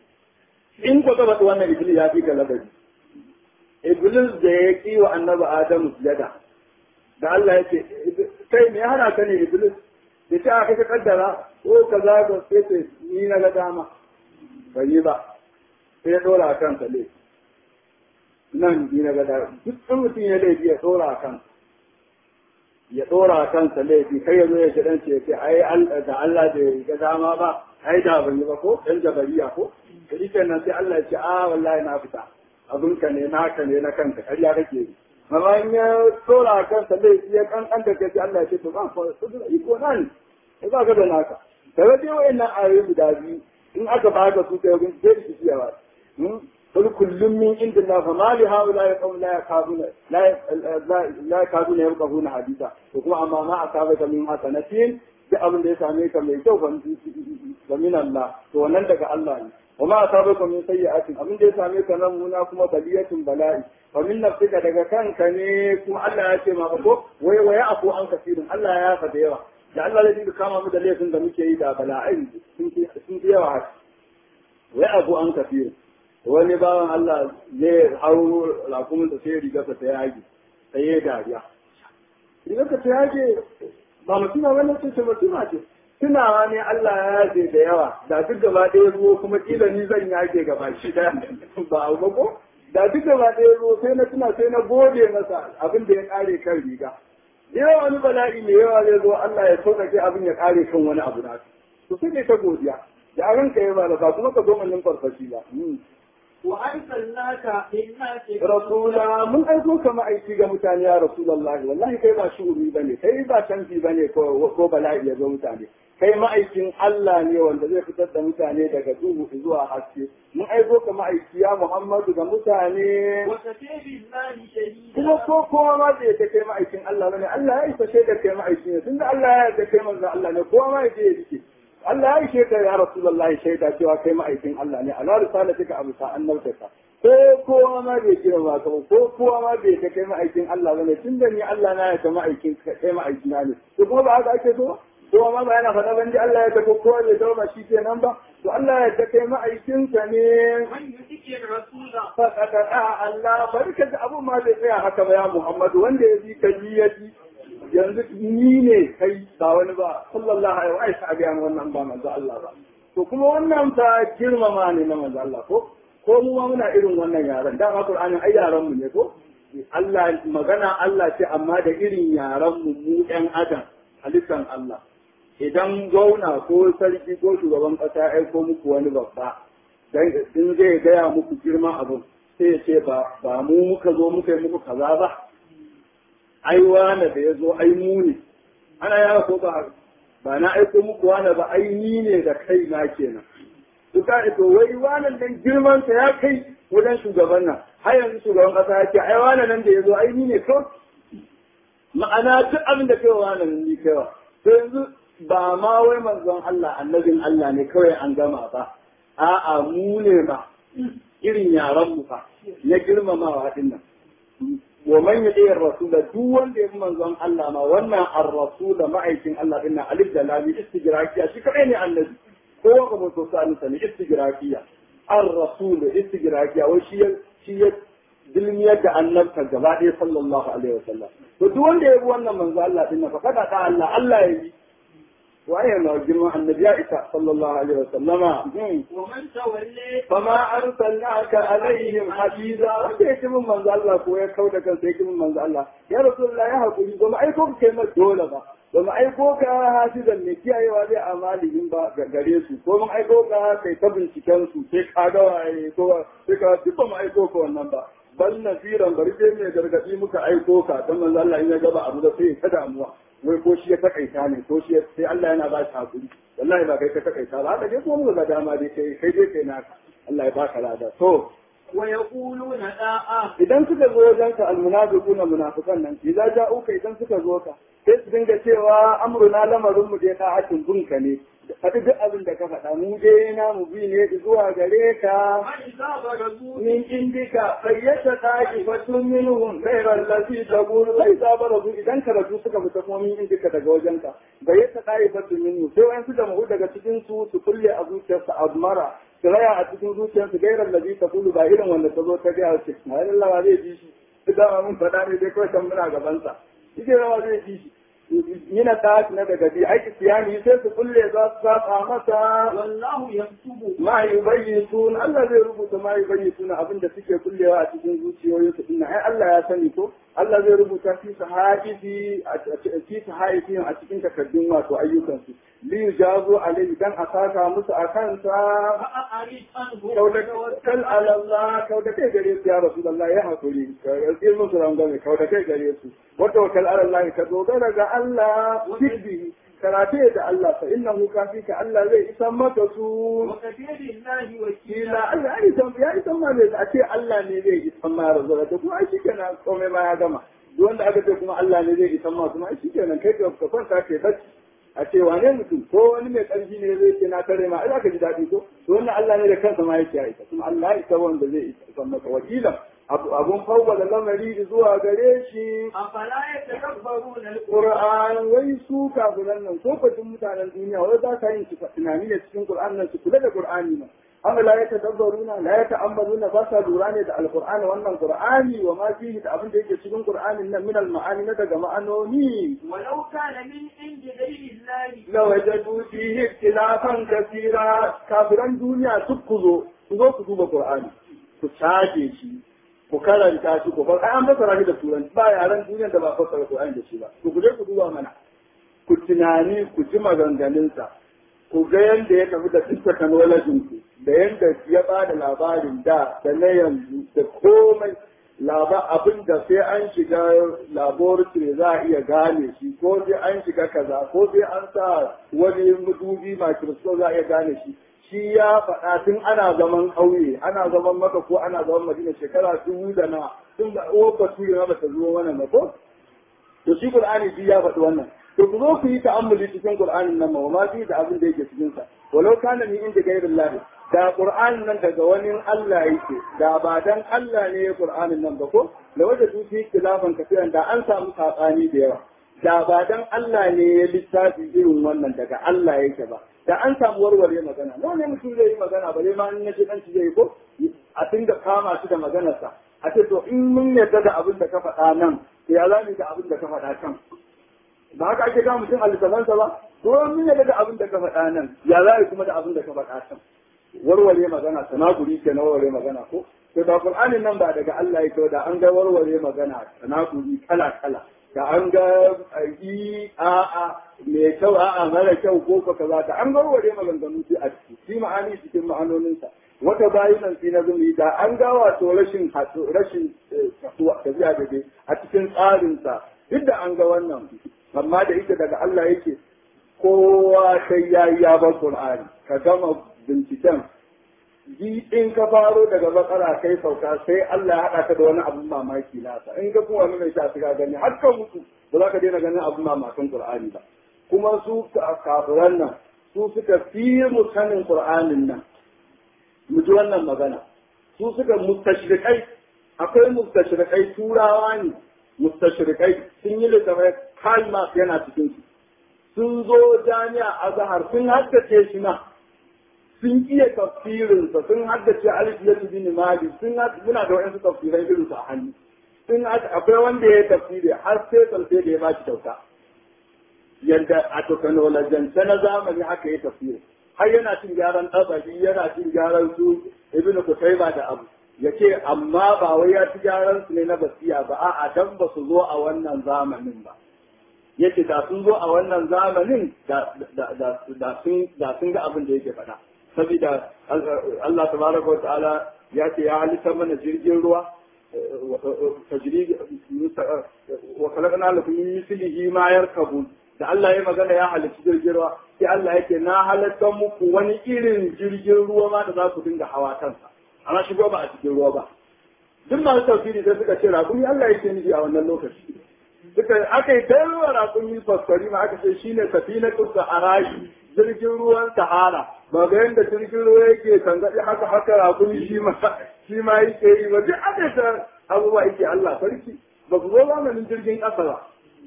in ko gaba wannan iblis ya fi galabari iblis da ya ki wa annabi adamu sujada da Allah ya ce kai me hana ka ne iblis da ta aka kaddara ko kaza ga sai ce ni na ga dama bai yi ba sai ya dora kansa laifi nan ni na ga dama duk mutum ya laifi ya dora kansa ya dora kansa laifi kai ya zo ya shidan ce ce ai da Allah da ya ga dama ba ai da ban yi ba ko dan jabariya ko to nan sai Allah ya ce a wallahi na fita abinka ne naka ne na kanka ƙarya kake yi amma in ya dora kansa laifi ya kan an da kai sai Allah ya ce to ba ko iko nan sai ba ka da naka kaga dai wayannan ayoyi guda biyu in aka ba ka su kai gun sai su ciyawa قل كل من عند الله فما لهؤلاء القوم لا يكادون لا لا يكادون يفقهون حديثا وكما اما ما اصابك من حسنة da abin da ya same ka mai kyau fa min Allah to wannan daga Allah ne wa ma asabaka min sayyi'atin abin da ya same ka nan muna kuma baliyatun bala'i fa min nafsika daga kanka ne kuma Allah ya ce ma ko wai wai afu an kasirin Allah ya yafa da yawa da Allah zai dinga kama mu da laifin da muke yi da bala'ai sun fi yawa haka wai afu an kasirin wani bawan Allah ne hau rakumin da sai rigarsa ta yage sai ya dariya rigarsa ta yage ba mutuna wani ce ce mutuna ce tunawa ne Allah ya yaje da yawa da duk gaba ɗaya ruwa kuma kila ni zan yage gaba shi daya ba abu ko da duk gaba ɗaya ruwa sai na tuna sai na gode masa abin da ya ƙare kan riga da yawa wani bala'i mai yawa zai zo Allah ya sauƙaƙe abin ya ƙare kan wani abu na to sai ne ta godiya da ranka ya ba da ba kuma ka zo min farfashi ba وأرسلناك للناس rasula mun aiko ka ma'aiki ga mutane ya rasulullahi wallahi kai ba shuri bane kai ba canji bane ko ko bala'i ya zo mutane kai ma'aikin Allah ne wanda zai fitar da mutane daga duhu zuwa haske mun aiko ka ma'aiki ya Muhammadu ga mutane وكفى بالله شهيدا kuma ko kowa ma da yake kai ma'aikin Allah bane Allah ya isa shaidar kai ma'aiki ne tunda Allah ya yarda kai manzo Allah ne kowa ma yake yake Allah ya ishe ka ya Rasulullahi shaida cewa kai ma'aikin Allah ne ala risalatika abu sa annabtaka ko kowa ma bai kira ba ka ko kowa ma bai ta kai ma'aikin Allah bane tunda ni Allah na ya ta ma'aikin kai ma'aikin ne to kuma ba haka ake so kowa ma ba yana faɗa ban ji Allah ya ta ko kowa bai dawo ba shi kenan ba to Allah ya ta kai ma'aikin sa ne من يطيع الرسول faɗaɗa Allah barka da abu ma bai tsaya haka ba ya Muhammadu wanda ya bi ka niyyati yanzu ni ne kai ba wani ba sallallahu alaihi wa sallam wannan ba manzo Allah ba to kuma wannan ta girmama ne na manzo Allah ko ko mu ma muna irin wannan yaran da ma Qur'anin ai yaran mu ne ko Allah magana Allah ce amma da irin yaran mu mu ɗan adam halittan Allah idan gauna ko sarki ko shugaban ƙasa ya aiko muku wani babba dan in zai gaya muku girman abu sai ya ce ba ba mu muka zo muka yi muku kaza ba ai wane da ya zo ai mu ne ana yawa ko ba ba na aiko muku wane ba ai ni ne da kai na kenan duka to wai wannan dan girman sa ya kai wajen shugaban nan har yanzu shugaban kasa ya ce ai wane nan da ya zo ai ni ne kawai ma'ana duk abin da kai wa nan ni kai wa to yanzu ba ma wai manzon Allah annabin Allah ne kawai an gama ba a'a mu ne ma irin yaran mu fa na girmamawa din nan wa man yadi ar-rasul duk wanda ya manzon Allah ma wannan ar-rasul ma'aikin Allah din nan alif da lam istigrafiya shi kadai ne annabi ko wa kuma to sa ne istigrafiya ar-rasul istigrafiya wai shi shi ya dilmiyar da annabta gaba ɗaya sallallahu alaihi wasallam to duk wanda ya bi wannan manzo Allah din nan fa kada ta Allah Allah ya yi waye ma girman annabi ya isa sallallahu alaihi wasallama ومن تولي fama arsalnaka alaihim hafiza wanda yake min manzo Allah ko ya kauda kansa yake min manzo Allah ya rasulullah ya hakuri ba mu aiko ka kai masa dole ba ba mu aiko ka hafizan ne kiyayewa zai amalihim ba ga gare su ko mun aiko ka kai ta binciken su sai ka ga waye ko sai ka duk ba mu aiko ka wannan ba bal nasiran bari dai mai gargadi muka aiko ka dan manzo Allah in ya gaba abu da sai ta damuwa wai ko shi ya takaita ne ko shi sai Allah yana ba shi hakuri wallahi ba kai ka takaita ba haka dai kuma muka ga dama dai kai kai dai kai naka Allah ya baka lada to ويقولون داء idan suka zo wajen ka almunafiquna munafiqan nan idan ja'uka idan suka zo ka sai su dinga cewa amruna lamarin mu dai ta'atin bunka ne faɗi duk abin da ka faɗa mu dai na mu bi ne zuwa gare ka فإذا برزوا min indika fayyata ta'ifatun minhum ghayra allati taqulu sai zabarazu idan ka rabu suka fita kuma min indika daga wajenka bayyata ta'ifatun minhum sai wayan su da mu daga cikin su su kulle a zuciyarsa azmara su raya a cikin zuciyarsu ghayra allati taqulu ba irin wanda ta zo ta ga ce ai Allah ba zai ji shi duk da mun faɗa ne dai kawai kan muna gaban sa shi rawa zai ji shi yana ta na daga bi aiki siyani sai su kulle za su saba masa والله يكتب ma yubayyitun Allah zai rubuta ma yubayyitun abin da suke kullewa a cikin zuciyoyin su dinnan ai Allah ya sani ko Allah zai rubuta fi sahaifi fi sahaifi a cikin takaddun wato ayyukan su li yujazu alayhi dan a saka musu akan sa فأعرض عنه kaudakal ala Allah kaudakai gare su ya Rasulullah ya hakuri ka yi musu rangwame kaudakai gare su wata wakal ala Allah ka dogara ga Allah sirbihi karate da Allah fa innahu kafika Allah zai isan maka su وكفى بالله kila وكيلا Allah ya isan ya isan ma ne a ce Allah ne zai isan ma razara da kuma ai shikenan komai ma ya gama duk wanda aka ce kuma Allah ne zai isan ma kuma ai shikenan kai ka kwanta kai bacci a ce wane mutum ko wani mai ƙarfi ne zai ce na kare ma ai zaka ji daɗi ko to wannan Allah ne da kansa ma yake aika kuma Allah ya isa wanda zai isa maka wakilan abun fawwala lamari zuwa gare shi أفلا يتكبرون القرآن Qur'an wai su kafiran nan ko fatin mutanen duniya wai za ka yin su tunani ne cikin Qur'an nan su kula da Qur'ani nan amma la yatadabbaruna la yata'ammaluna ba sa lura ne da alqur'ani wannan Qur'ani wa ma fihi da abin da yake cikin Qur'anin nan min al-ma'ani na daga ma'anoni ولو كان من عند غير الله lawajadu fihi ikhtilafan kathira kafiran duniya duk ku zo ku zo ku duba Qur'ani ku caje shi ku karanta shi ku fara an fasara shi da turanci ba yaran duniyar da ba fasara Qur'ani da shi ba ku guje ku duba mana ku tunani ku ji maganganunsa ku ga yadda ya tafi da duk technology ku da yadda ya ba da labarin da da na yanzu da komai laba abin da sai an shiga laboratory za a iya gane shi ko sai an shiga kaza ko sai an sa wani madubi microscope za a iya gane shi shi ya faɗa tun ana zaman ƙauye ana zaman maka ko ana zaman madina shekara dubu da na tun da uwar basiri na bata zo wannan ba ko to shi qur'ani shi ya faɗi wannan to ku zo ku yi ta'ammuli cikin qur'anin nan ma ma fi da abin da yake cikin sa walau kana min inda gairin lahi da qur'anin nan daga wani Allah yake da ba dan Allah ne ya qur'anin nan ba ko da wanda su fi kilafan kafiran da an samu sabani da yawa da ba dan Allah ne ya littafi irin wannan daga Allah yake ba da an samu warware magana nawa ne mutum zai yi magana bare ma in yaji dan zai ko a dinga kama shi da maganarsa a ce to in mun yarda da abin da ka faɗa nan to ya zamu da abin da ka faɗa can ba haka ake ga mutum a littafansa ba to mun yarda da abin da ka faɗa nan ya za kuma da abin da ka faɗa can warware magana tanakuri ke na warware magana ko to da qur'anin nan ba daga Allah yake da an ga warware magana tanakuri kala kala da an ga yi a a mai kyau a a mara kyau ko ko kaza da an ga warware maganganu sai a ciki shi ma'ani cikin ma'anoninsa wata bayinan fi na zumi da an ga wato rashin rashin tafiya da dai a cikin tsarinsa duk da an ga wannan amma da ita daga Allah yake kowa sai ya yi ya bar Qur'ani ka gama binciken ji in ka faro daga bakara kai sauka sai Allah ya haɗa ka da wani abun mamaki nasa in ka kuma wani mai sha ka gani har ka mutu ba za ka daina ganin abun mamakin Qur'ani ba kuma su kafiran nan su suka fi mu sanin Qur'anin nan mu ji wannan magana su suka mustashrikai akwai mustashrikai turawa ne mustashrikai sun yi littafai kalma yana cikin su sun zo jami'a azhar sun haddace shi na sun iya tafsirinsa sun haddace alif ya bin mali sun muna da wa'ansu tafsirai irin su a hannu sun akwai wanda ya tafsiri har sai sai da ya ba shi kyauta yadda a teknolojance na zamani haka ya tafiye har yana cin gyaran ɗabari yana cin gyaran su ibnu kutaiba da abu ya ce amma ba wai ya ci gyaran su ne na basiya ba a'a dan ba su zo a wannan zamanin ba yace da sun zo a wannan zamanin da sun ga abin da yake faɗa saboda Allah tabaraka wa ta'ala ya ce ya halitta mana jirgin ruwa tajri wa khalaqna lakum min mislihi ma yarkabun da Allah ya magana ya halitta jirgin ruwa sai Allah yake na halatta muku wani irin jirgin ruwa ma da za ku dinga hawa kansa amma shigo ba a cikin ruwa ba duk masu tafsiri sai suka ce rakumi Allah yake nufi a wannan lokaci suka aka yi ta ruwa rakumi fasfari ma aka ce shine safina kusa a rashi jirgin ruwan sahara ba ga yadda jirgin ruwa yake tangaɗi haka haka rakumi shi ma shi ma yake yi ba duk aka ta abubuwa yake Allah sarki ba ku zo zamanin jirgin ƙasa ba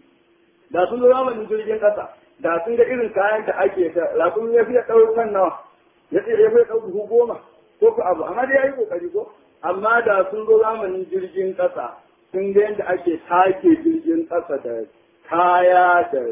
da sun zo zamanin jirgin ƙasa da sun ga irin kayan da ake ta rakumi ya fiye ɗaukar nawa ya fiye ɗaukar buhu goma ko ku abu amma dai ya yi ƙoƙari ko amma da sun zo zamanin jirgin ƙasa sun ga yadda ake take jirgin ƙasa da kaya da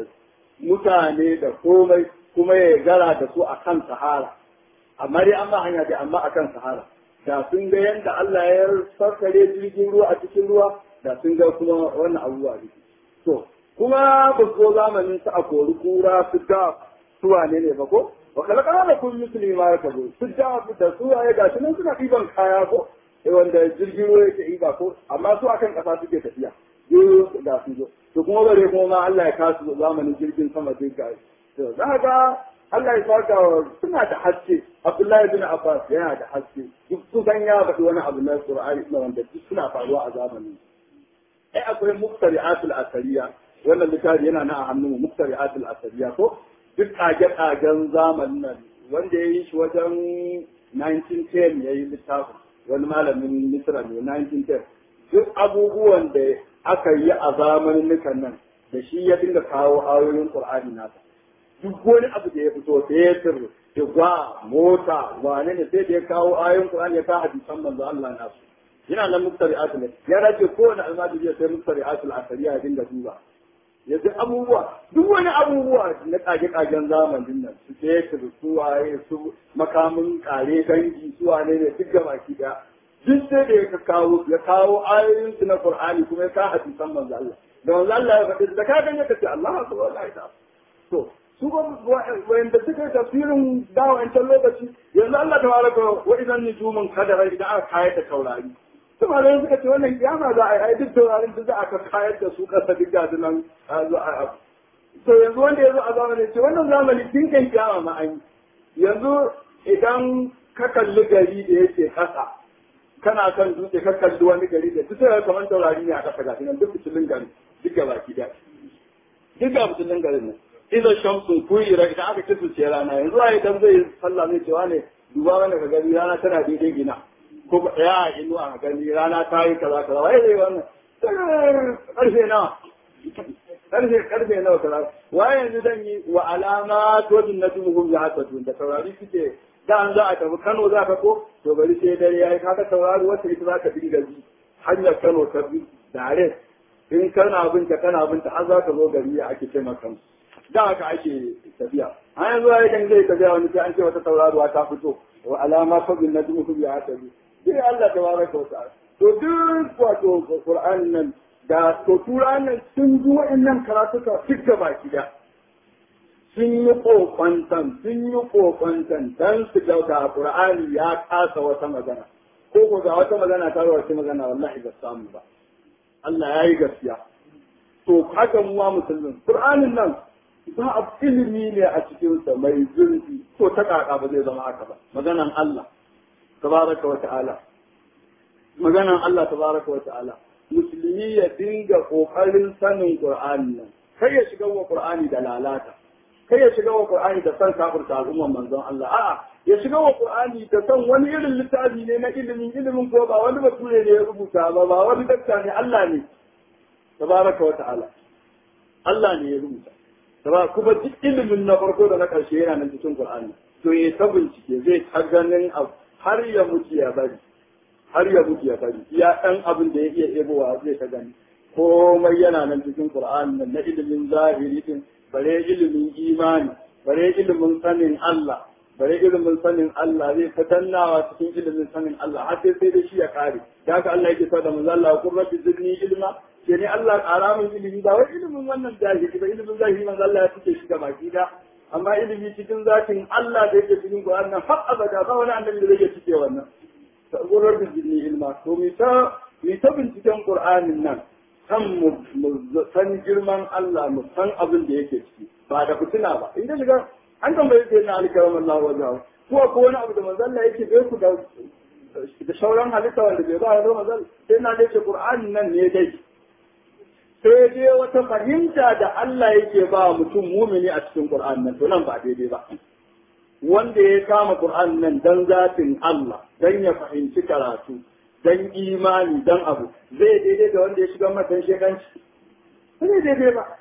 mutane da komai kuma ya gara da su a kan sahara amma dai an ba hanya dai amma a kan sahara da sun ga yadda Allah ya sarkare jirgin ruwa a cikin ruwa da sun ga kuma wannan abubuwa ne to kuma ba su zo zamanin su a kori kura su da su wane ne ba ko wa kalakana da kun musulmi ma ya kabo su da da su waye ga nan suna ɗiban kaya ko wanda jirgin ruwa yake ɗiba ko amma su akan ƙasa suke tafiya duk da su zo to kuma bare kuma ma Allah ya kasu zamanin jirgin sama duk ga to za ga Allah ya saka suna da haske Abdullahi bin Abbas yana da haske duk su san ya faɗi wani abu na Qur'ani na wanda duk suna faruwa a zamanin ai akwai muqtari'atul asariya wannan littafi yana na a hannun muqtari'atul asariya ko duk ƙage-ƙagen zamanin nan wanda ya yi shi wajen 1910 ya yi littafin wani malamin Misra ne 1910 duk abubuwan da aka yi a zamanin nan da shi ya dinga kawo ayoyin Qur'ani nasa duk wani abu da ya fito fetur igwa mota wane ne sai da ya kawo ayoyin Qur'ani ya kawo hadisan manzo Allah nasu yana nan muktari'atul ya race kowane almajiri ya sai muktari'atul asariya ya dinga duba yanzu abubuwa duk wani abubuwa na kage-kagen zamanin nan su fetur su waye su makamin kare dangi su wane ne duk da baki daya duk sai da ya kawo ya kawo ayoyin su na Qur'ani kuma ya kawo hadisan manzo Allah da manzo Allah ya faɗi da ka ganye ka ce Allah subhanahu wa ta'ala to su ba wanda suka yi tafsirin dawo wancan lokaci yanzu Allah ta baraka wa idan nujumun kadara idan aka kayar da taurari su malamai suka ce wannan kiyama za a yi ai duk taurarin da za a kayar da su kasa duk ga nan to yanzu wanda ya zo a zamanin ce wannan zamani tun kan kiyama ma an yi yanzu idan ka kalli gari da yake kasa kana kan dutse ka kalli wani gari da duk sai kamar taurari ne a kasa ga nan duk fitilin gari duk ga baki da duk ga fitilin garin nan idan shamsun kuyira idan aka kisu ce rana yanzu a idan zai sallah zai cewa ne duba wani ka gani rana tana daidai gina ko ya inu a gani rana ta yi kaza kaza wai zai wannan karfe nawa karfe karfe nawa kaza waye yanzu zan yi wa alama to din na tumuhum ya haka tun da taurari suke da an za a tafi Kano za ka ko to bari sai dare yayi kaka taurari wata ita za ka dinga bi hanyar Kano ta bi dare in kana binta kana binta har za ka zo gari ya ake ce maka da haka ake tafiya a yanzu ya kan zai tafiya wani sai an ce wata tauraruwa ta fito wa alama fadin na dumu ya haka bi sai Allah ta baraka wa ta'ala to duk wato Qur'an nan da to turan nan sun ji wa'annan karatuka duk da baki da sun yi kokwantan sun yi kokwantan dan su ga Qur'ani ya kasa wata magana ko ko ga wata magana ta wata magana wallahi ba samu ba Allah ya yi gaskiya to haka mu wa musulmin Qur'anin nan ba a ilimi ne a cikinsa mai zurfi ko ta kaka ba zai zama haka ba maganan Allah tabaraka wa ta'ala maganan Allah tabaraka wa ta'ala musulmi ya dinga kokarin sanin Qur'ani nan kai ya shiga wa Qur'ani da lalata kai ya shiga wa Qur'ani da san kafirta al'umman manzon Allah a'a ya shiga wa Qur'ani da san wani irin littafi ne na ilimin ilimin ko ba wani bature ne ya rubuta ba ba wani dakta ne Allah ne tabaraka wa ta'ala Allah ne ya rubuta Saba kuma duk ilimin na farko da na ƙarshe yana nan cikin Qur'ani. To ya ta bincike zai ta ganin abu har ya mutu ya bari. Har ya mutu ya bari. Ya ɗan abin da ya iya ebowa zai ta gani. Komai yana nan cikin Qur'ani nan na ilimin zahiri din bare ilimin imani bare ilimin sanin Allah bare ilimin sanin Allah zai ta dannawa cikin ilimin sanin Allah har sai sai da shi ya kare da haka Allah yake sa da manzo Allah kun rabbi zidni ilma ke ne Allah ƙara min ilimi ba wai ilimin wannan jahili ba ilimin zahiri manzo Allah ya fice shi ga baki da amma ilimi cikin zatin Allah da yake cikin Qur'an nan har abada ba wani annabi da zai cike wannan kun rabbi zidni ilma to mi ta mi ta binciken Qur'anin nan kan mu san girman Allah mu san abin da yake ciki ba da fitina ba in ka shiga an tambaye sai na alkaram Allah wa jawo ko ko wani abu da manzo Allah yake bai ku da da sauran halitta wanda bai ba da manzo sai na dace Qur'ani nan ne dai sai dai wata fahimta da Allah yake ba mutum mumini a cikin Qur'ani nan to nan ba daidai ba wanda ya kama Qur'ani nan dan zatin Allah dan ya fahimci karatu dan imani dan abu zai daidai da wanda ya shiga matan shekanci zai daidai ba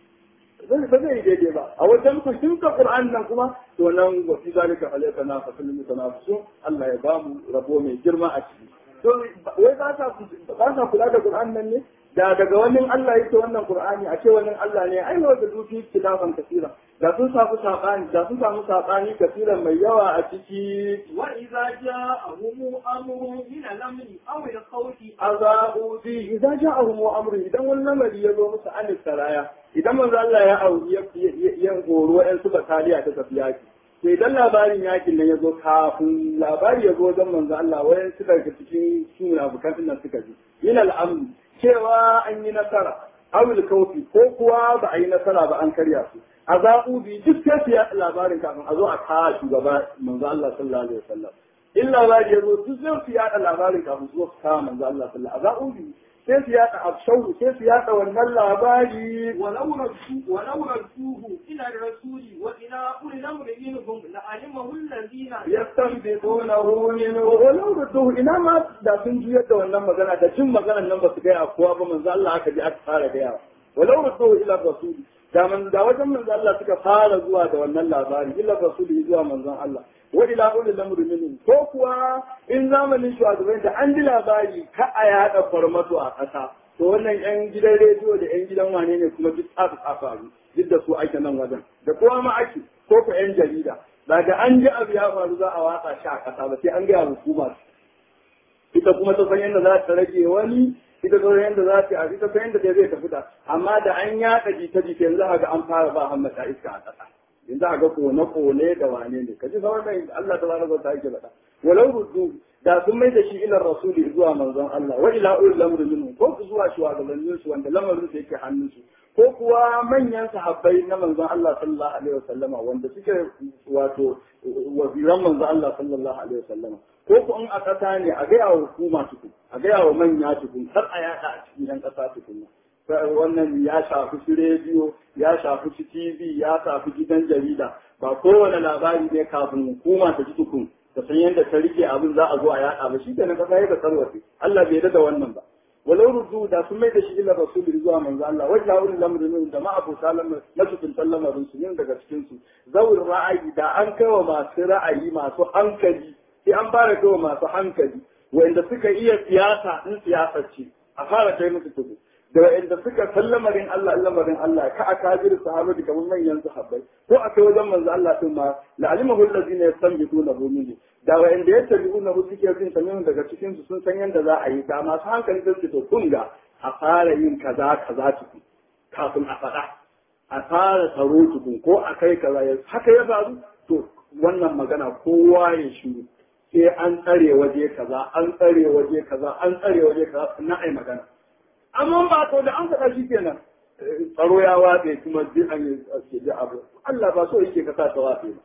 zai ba zai daidai ba a wajen ku sun ka Qur'an nan kuma to nan wa fi zalika alayka na fasil mutanafisun Allah ya bamu rabo mai girma a ciki to wai ba sa ba sa kula da Qur'an nan ne da daga wannan Allah yake wannan Qur'ani a ce wannan Allah ne ai wa da duki kilafan kasira da sun samu sabani da sun samu sabani kasiran mai yawa a ciki wa idza ja'ahum amrun min al-amri aw al-khawfi azabu bi idza ja'ahum amru idan wani lamari ya zo musu an saraya idan manzo Allah ya auri ya horo ɗan su bataliya ta tafi yaki to idan labarin yakin nan ya zo kafin labari ya zo wajen manzo Allah wayan suka ga cikin suna bukatun nan suka ji min al-amri cewa an yi nasara awil kaufi ko kuwa ba a yi nasara ba an karya su a zaɓu bi duk sai su yaɗa labarin kafin a zo a kawo shugaba manzo Allah sallallahu alaihi wasallam in labari ya zo duk sai su yaɗa labarin kafin su zo su kawo manzo Allah sallallahu alaihi wasallam a zaɓu bi sai su yaɗa abshawu sai su yaɗa wannan labari ولو ردوه ولو ردوه إلى الرسول وإلى أولي الأمر منهم لعلمه الذين yastanbidunahu minhu walau rudduhu ina ma da sun juyar da wannan magana da jin maganar nan ba su gaya kowa ba manzo Allah aka ji aka fara gaya walau rudduhu ila rasul da man da wajen manzo Allah suka fara zuwa da wannan labari ila rasul zuwa manzon Allah wa ila ulil amri minhum ko kuwa in zamanin shugaban da an ji labari ka a yada farmato a ƙasa to wannan yan gidan rediyo da yan gidan wane ne kuma duk tsafi faru duk da su ake nan wajen da kowa ma ake ko ku yan jarida daga an ji abu ya faru za a watsa shi a ƙasa ba sai an gaya hukuma ita kuma ta san yadda za ta rage wani ita ta san yadda za ta ita san yadda zai tafi da amma da an yaɗa jita jita yanzu a ga an fara ba hammata iska a ƙasa yanzu a ga kone kone da wane ne kaji sauran da Allah ta zara ta yake faɗa walau ruddu da sun mai da shi ila rasuli zuwa manzon Allah wa ila ulil amri minhum ko ku zuwa shugabannin su wanda lamarin su yake hannun su ko kuwa manyan sahabbai na manzon Allah sallallahu alaihi wasallama wanda suke wato waziran manzon Allah sallallahu alaihi wasallama ko ku in a ƙasa ne a gaya wa hukuma tukun a gaya wa manya tukun har a yaɗa a cikin yan ƙasa tukun wannan ya shafi su rediyo ya shafi su tv ya shafi gidan jarida ba kowane labari ne kafin hukuma ta ji tukun ta san yadda ta rike abin za a zo a yaɗa ba shi ke na ƙasa ya ka sarwace Allah bai da wannan ba walau rudu da sun mai da shi ila rasuli zuwa manzo Allah wa ila ulil amri min da ma abu salam na cikin sallamarin su yin daga cikin su zawul ra'ayi da an kawo masu ra'ayi masu hankali sai an fara kawo masu hankali wanda suka iya siyasa in siyasar ce a fara kai musu tudu da wa'anda suka san lamarin Allah lamarin Allah ka a kafir sahabati kamar manyan sahabbai ko a kai wajen manzo Allah din ma la'alimahu allazina yastanbituna hu minhu da wa'anda yattabi'una hu suke jin sanin daga cikin su sun san yanda za a yi da masu hankali sun to kun ga a fara yin kaza kaza tukun kafin a faɗa a fara tsaro tukun ko a kai kaza ya haka ya faru to wannan magana kowa ya shiru sai an tsare waje kaza an tsare waje kaza an tsare waje kaza na ai magana amma ba to da an faɗa shi kenan tsaro ya watse kuma duk an yi ji abu Allah ba so yake ka sa ta watse ba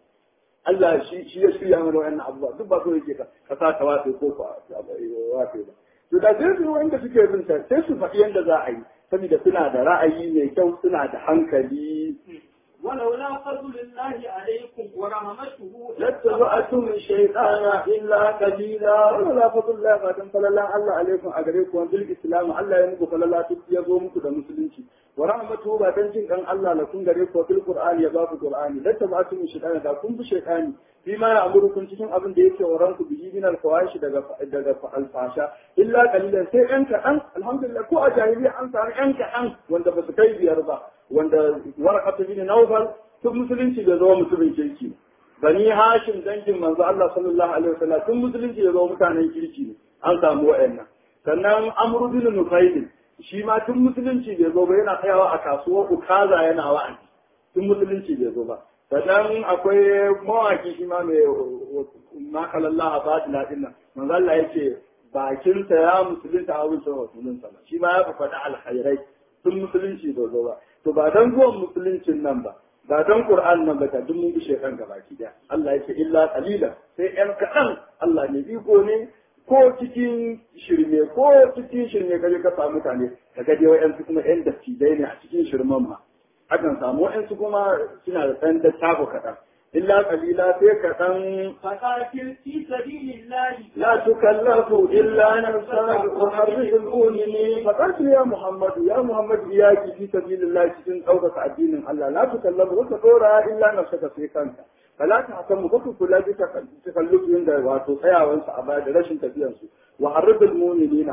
Allah shi shi ya shirya mana wannan abubuwa duk ba so yake ka ka sa ta watse ko ka watse ba to da sai su wanda suke bin ta sai su faɗi yanda za a yi saboda suna da ra'ayi mai kyau suna da hankali ولولا فضل الله عليكم ورحمته لاتبعتم الشيطان إلا قليلا ولا فضل الله فاتن فللا الله عليكم أغريكم بالإسلام الله يمكو فللا تبيزومكم دا مسلمين ورحمته باتن جن كان الله لكم غريكم في القرآن يباف القرآن لاتبعتم الشيطان دا كن بشيطان فيما يأمركم cikin abin da yake waranku bihi min alfawashi daga daga alfasha illa qalilan sai yan kaɗan alhamdulillah ko a jahiliya an samu yan kaɗan wanda ba su kai biyar ba wanda warakatu bin Nawfal tun musulunci bai zo mutumin kirki bani Hashim dangin manzo Allah sallallahu alaihi wasallam tun musulunci bai zo mutanen kirki ne an samu wa'annan sannan Amr bin Nufail shi ma tun musulunci bai zo ba yana tsayawa a kasuwar Ukaza yana wa'azi tun musulunci bai zo ba sannan akwai mawaki shi ma mai makalallah a batina din nan manzo Allah yake bakinsa ya musulunta a wurin musulunta ba shi ma ya faɗa alkhairai tun musulunci bai zo ba to ba dan zuwan musuluncin nan ba ba dan qur'an nan ba ta duk mun bishe kan gaba ki da Allah yake illa qalila sai yan kaɗan Allah ne iko ne ko cikin shirme ko cikin shirme kaje ka samu mutane ka ga dai wayansu kuma yan dattijai ne a cikin shirman ma akan samu wayansu kuma suna da ɗan dattako kaɗan illa qalila sai kaɗan فقاتل في سبيل الله لا تكلف إلا نفسك وحرج المؤمنين فقاتل يا محمد يا محمد إياك في سبيل الله تكون أوقف الدين الله لا تكلف وتدورها إلا نفسك في كنك فلا تحكم كفر كل تكلف عند واتو سيا وانس أباد رشن تبيانسو وحرج المؤمنين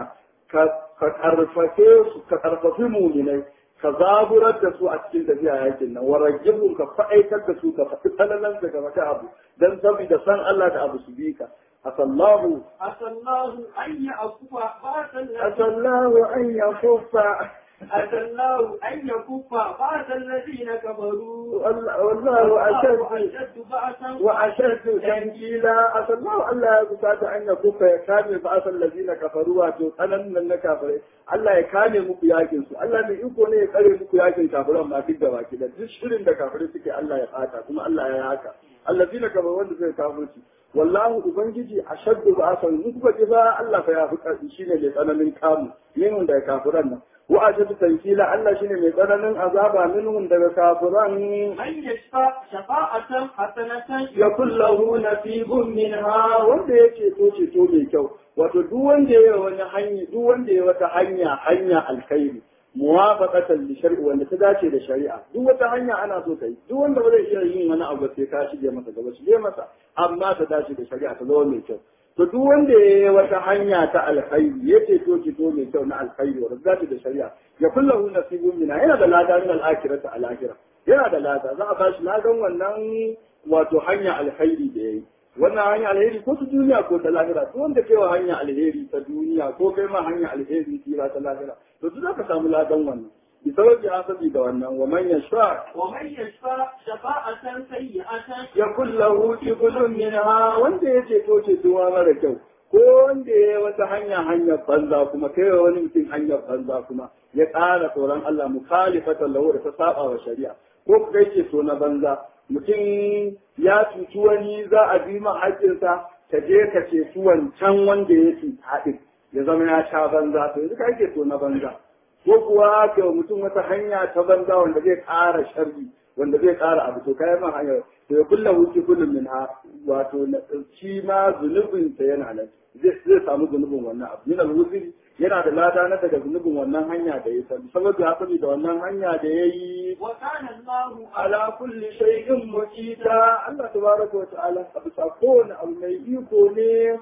كترففي مؤمنين ka zaburar da su a cikin tafiya yakin nan warajibun ka fa'aitar da su ka faɗi talalan daga wata abu dan saboda san Allah da abu su bi ka asallahu عسى الله أن يعفو بعض الذين asallahu an yakuffa عسى الله أن يكف بعض الذين كفروا wallahu ashaddu أشد بأسا wa ashaddu tankila asallahu Allah ya kusata an yakuffa ya kame ba asal ladina kafaru wato tsanan nan na kafirai Allah ya kame muku yakin su Allah mai iko ne ya tsare muku yakin kafiran ma duk da baki da duk shirin da kafirai suke Allah ya fata kuma Allah ya haka allazina kafaru wanda suka kafirci wallahu ubangiji ashaddu ba'asan in kuka ji ba Allah fa ya fi karfi shine mai tsananin kamu minhum daga kafiran nan wa ashaddu tankila Allah shine mai tsananin azaba minhum daga kafiran من يشفع شفاعة حسنة yakun lahu nasibun minha wanda ya ceto ceto mai kyau wato duk wanda ya wani hanya duk wanda ya wata hanya hanya alkhairi muwafaqatan li shar'i wanda ta dace da shari'a duk wata hanya ana so kai duk wanda ba zai iya yin wani abu sai ka shige masa gaba shige masa amma ta dace da shari'a ta zama mai kyau to duk wanda ya yi wata hanya ta alkhairi ya ceto ceto mai kyau na alkhairi wanda ta dace da shari'a ya kullahu nasibun minha yana da lada min al-akhirati al-akhirah yana da lada za a bashi ladan wannan wato hanya alkhairi da yayi wannan hanya alheri ko ta duniya ko ta lahira duk wanda kai wa hanya alheri ta duniya ko kai ma hanya alheri tira ta lahira to duk zaka samu ladan wannan bi sababi hasabi da wannan wa man yashfa ومن يشفع شفاعة سيئة yakul lahu qiblun minha wanda ya ce to ce duwa mara kyau ko wanda ya wata hanya hanyar banza kuma kai wa wani mutum hanyar banza kuma ya ƙara tsoron Allah mukhalifatan lahu da ta saba wa shari'a ko kai ce so na banza mutum ya cuci wani za a bi ma haƙƙinsa ka je ka ce su wancan wanda ya ci haɗin ya zama ya sha banza to yanzu ka ke so na banza ko kuwa ka mutum wata hanya ta banza wanda zai ƙara sharri wanda zai ƙara abu to kayan man hanyar to ya kulla wuce kullum min ha wato shi ma zunubin sa yana nan zai zai samu zunubin wannan abu min al yana da lada na daga zunubin wannan hanya da ya sani saboda haka da wannan hanya da ya yi وكان الله ala kulli shay'in muqita Allah tabaraka wa ta'ala a bisa kowane abu mai iko ne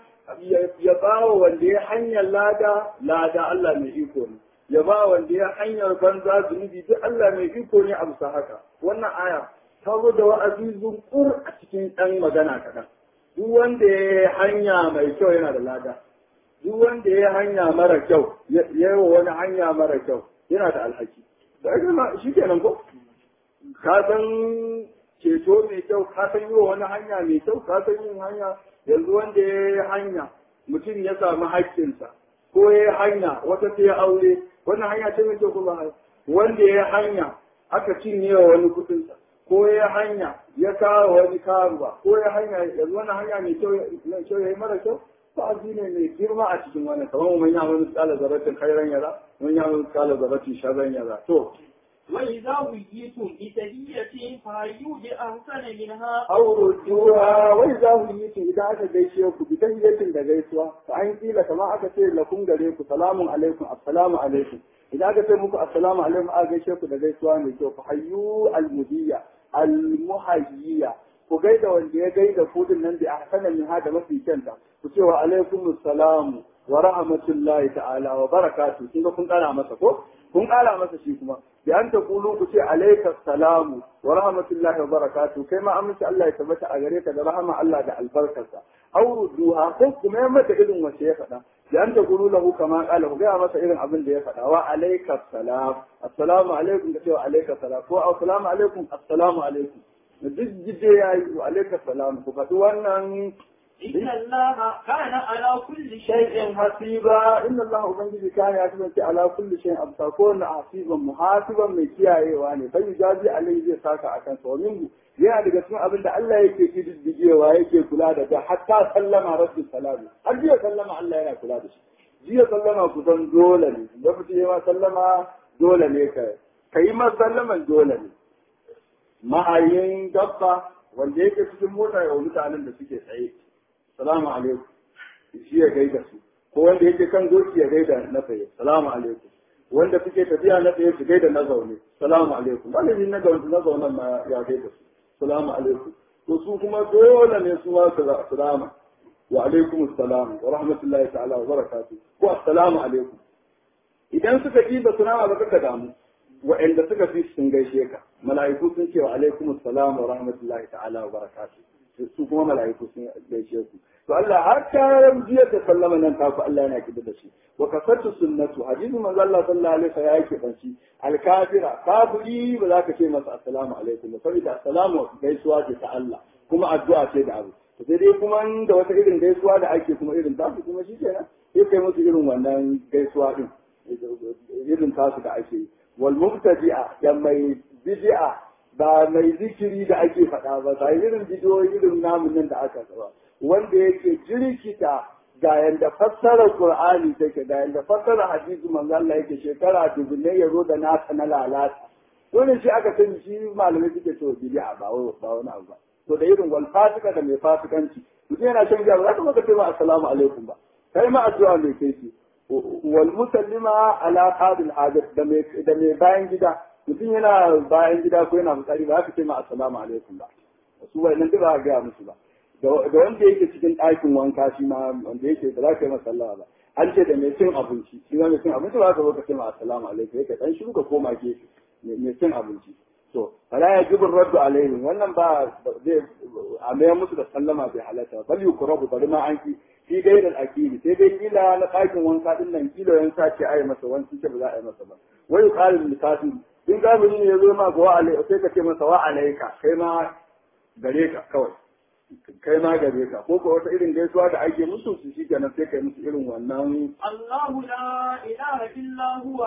ya ba wa wanda ya hanyar lada lada Allah mai iko ne ya ba wanda ya hanyar banza zunubi duk Allah mai iko ne a bisa haka wannan aya ta zo da wa'azi zunkur a cikin ɗan magana kaɗan duk wanda ya yi hanya mai kyau yana da lada duk wanda ya yi hanya mara kyau ya yi wa wani hanya mara kyau yana da alhaki da ake ma shi kenan ko ka san ceto mai kyau ka san yi wa wani hanya mai kyau ka san yin hanya yanzu wanda ya yi hanya mutum ya samu haƙƙinsa ko ya yi hanya wata ta ya aure wannan hanya ce mai kyau kuma wanda ya yi hanya aka cinye wa wani kuɗinsa ko ya yi hanya ya kawo wani karuwa ko ya hanya yanzu wannan hanya mai kyau mai kyau ya yi mara kyau wa'azi ne mai girma a cikin wannan kamar mun yi wani tsala zaratin khairan yara mun yi wani tsala zaratin sharran yara to وإذا وجيتم بتهية فهيوا بأحسن منها aurutuwa wai za ku yi tun idan aka gaishe ku bi tahiyatin da gaisuwa fa an kila kama aka ce lakum gare ku salamun alaikum assalamu alaikum idan aka ce muku assalamu alaikum aka gaishe ku da gaisuwa mai kyau fa hayyu almudiyya almuhayyiya ku gaida wanda ya gaida ku din nan da ahsana min hada mafi kyanta ku ce wa alaikum assalamu wa rahmatullahi ta'ala wa barakatuh kin ga kun kara masa ko kun kara masa shi kuma bi an ta kulu ku ce alayka salamu wa rahmatullahi wa barakatuh kai ma amince Allah ya tabbata a gare ka da rahama Allah da albarkarsa aw rudduha ko kuma ya mata irin wace ya faɗa bi an ta kulu lahu kama qala ku ga masa irin abin da ya faɗa wa alayka salam assalamu alaikum ka ce wa alayka salam ko assalamu alaikum assalamu alaikum duk jide yayi wa alayka salam ku faɗi wannan إن الله كان على كل شيء شيء hasiba inna Allah ubangiji kana ya kasance ala kulli shay'in abta ko na hasiban muhasiban mai kiyayewa ne bai jazi alai zai saka akan sa min yana daga cikin abin da Allah yake kididdigewa yake kula da ta hatta sallama rabbi salamu har jiya sallama Allah yana kula da shi jiya sallama kusan dole ne da mutum ya sallama dole ne ka kai ma sallaman dole ne ma'ayin dabba wanda yake cikin mota ya mutanen da suke tsaye salamu alaikum shi ya gaida su ko wanda yake kan doki ya gaida na tsaye salamu alaikum wanda suke tafiya na tsaye su gaida na zaune salamu alaikum wanda na zaune na zaune ma ya gaida su salamu alaikum to su kuma dole ne su ma su salama wa alaikum assalam wa rahmatullahi ta'ala wa barakatuh ko assalamu alaikum idan suka yi da salama ba ka damu wa'anda suka fi sun gaishe ka mala'iku sun ce wa alaikum assalam wa rahmatullahi ta'ala wa barakatuh su kuma mala'iku sun gaishe ku to Allah har ta jiya da sallama nan ta ku Allah yana kida da shi wa kasatu sunnatu hadisi manzo Allah sallallahu alaihi wasallam yake banci al-kafira kafiri ba za ka ce masa assalamu alaikum ba saboda assalamu gaisuwa ce ta Allah kuma addu'a ce da abu to sai dai kuma da wata irin gaisuwa da ake kuma irin tasu kuma shi kenan sai kai musu irin wannan gaisuwa din irin tasu da ake yi wal mubtadi'a da mai bid'a ba mai zikiri da ake faɗa ba ba irin bidiyoyi irin namun nan da aka saba wanda yake jirkita ga yanda fassara Qur'ani take ga yanda fassara hadisi manzo Allah yake shekara dubunne ya zo da nasa na lalata dole shi aka sani shi malamai suke to bid'a ba ba wani abu ba to da irin wal fasika da mai fasikanci mutum yana shan giya ba za ka maka ce ma assalamu alaikum ba kai ma addu'a mai kai shi wal musallima ala qadil hajat da mai da mai bayan gida mutum yana bayan gida ko yana fitsari ba ka ce ma assalamu alaikum ba su wai nan ba ga musu ba da wanda yake cikin ɗakin wanka shi ma wanda yake da za ka yi masa sallama ba an ce da mai cin abinci shi ma mai cin abinci ba ka zo ka ce ma assalamu alaikum yake dan shiru ka koma gefe mai cin abinci to fala ya jibin raddu alaihim wannan ba zai a mayar musu da sallama bai halatta bal yukrabu bari ma an ki fi gairar akili sai dai kila na ɗakin wanka din nan kila yan sace ai masa wani ce ba za a yi masa ba wai yuqalu lil kafir in gabiri ne ya zo ma ga wa alai sai ka ce masa wa alaika kai ma gare ka kawai kai ma gare ka ko ko wata irin gaisuwa da ake musu su shi kenan sai kai musu irin wannan الله لا إله إلا هو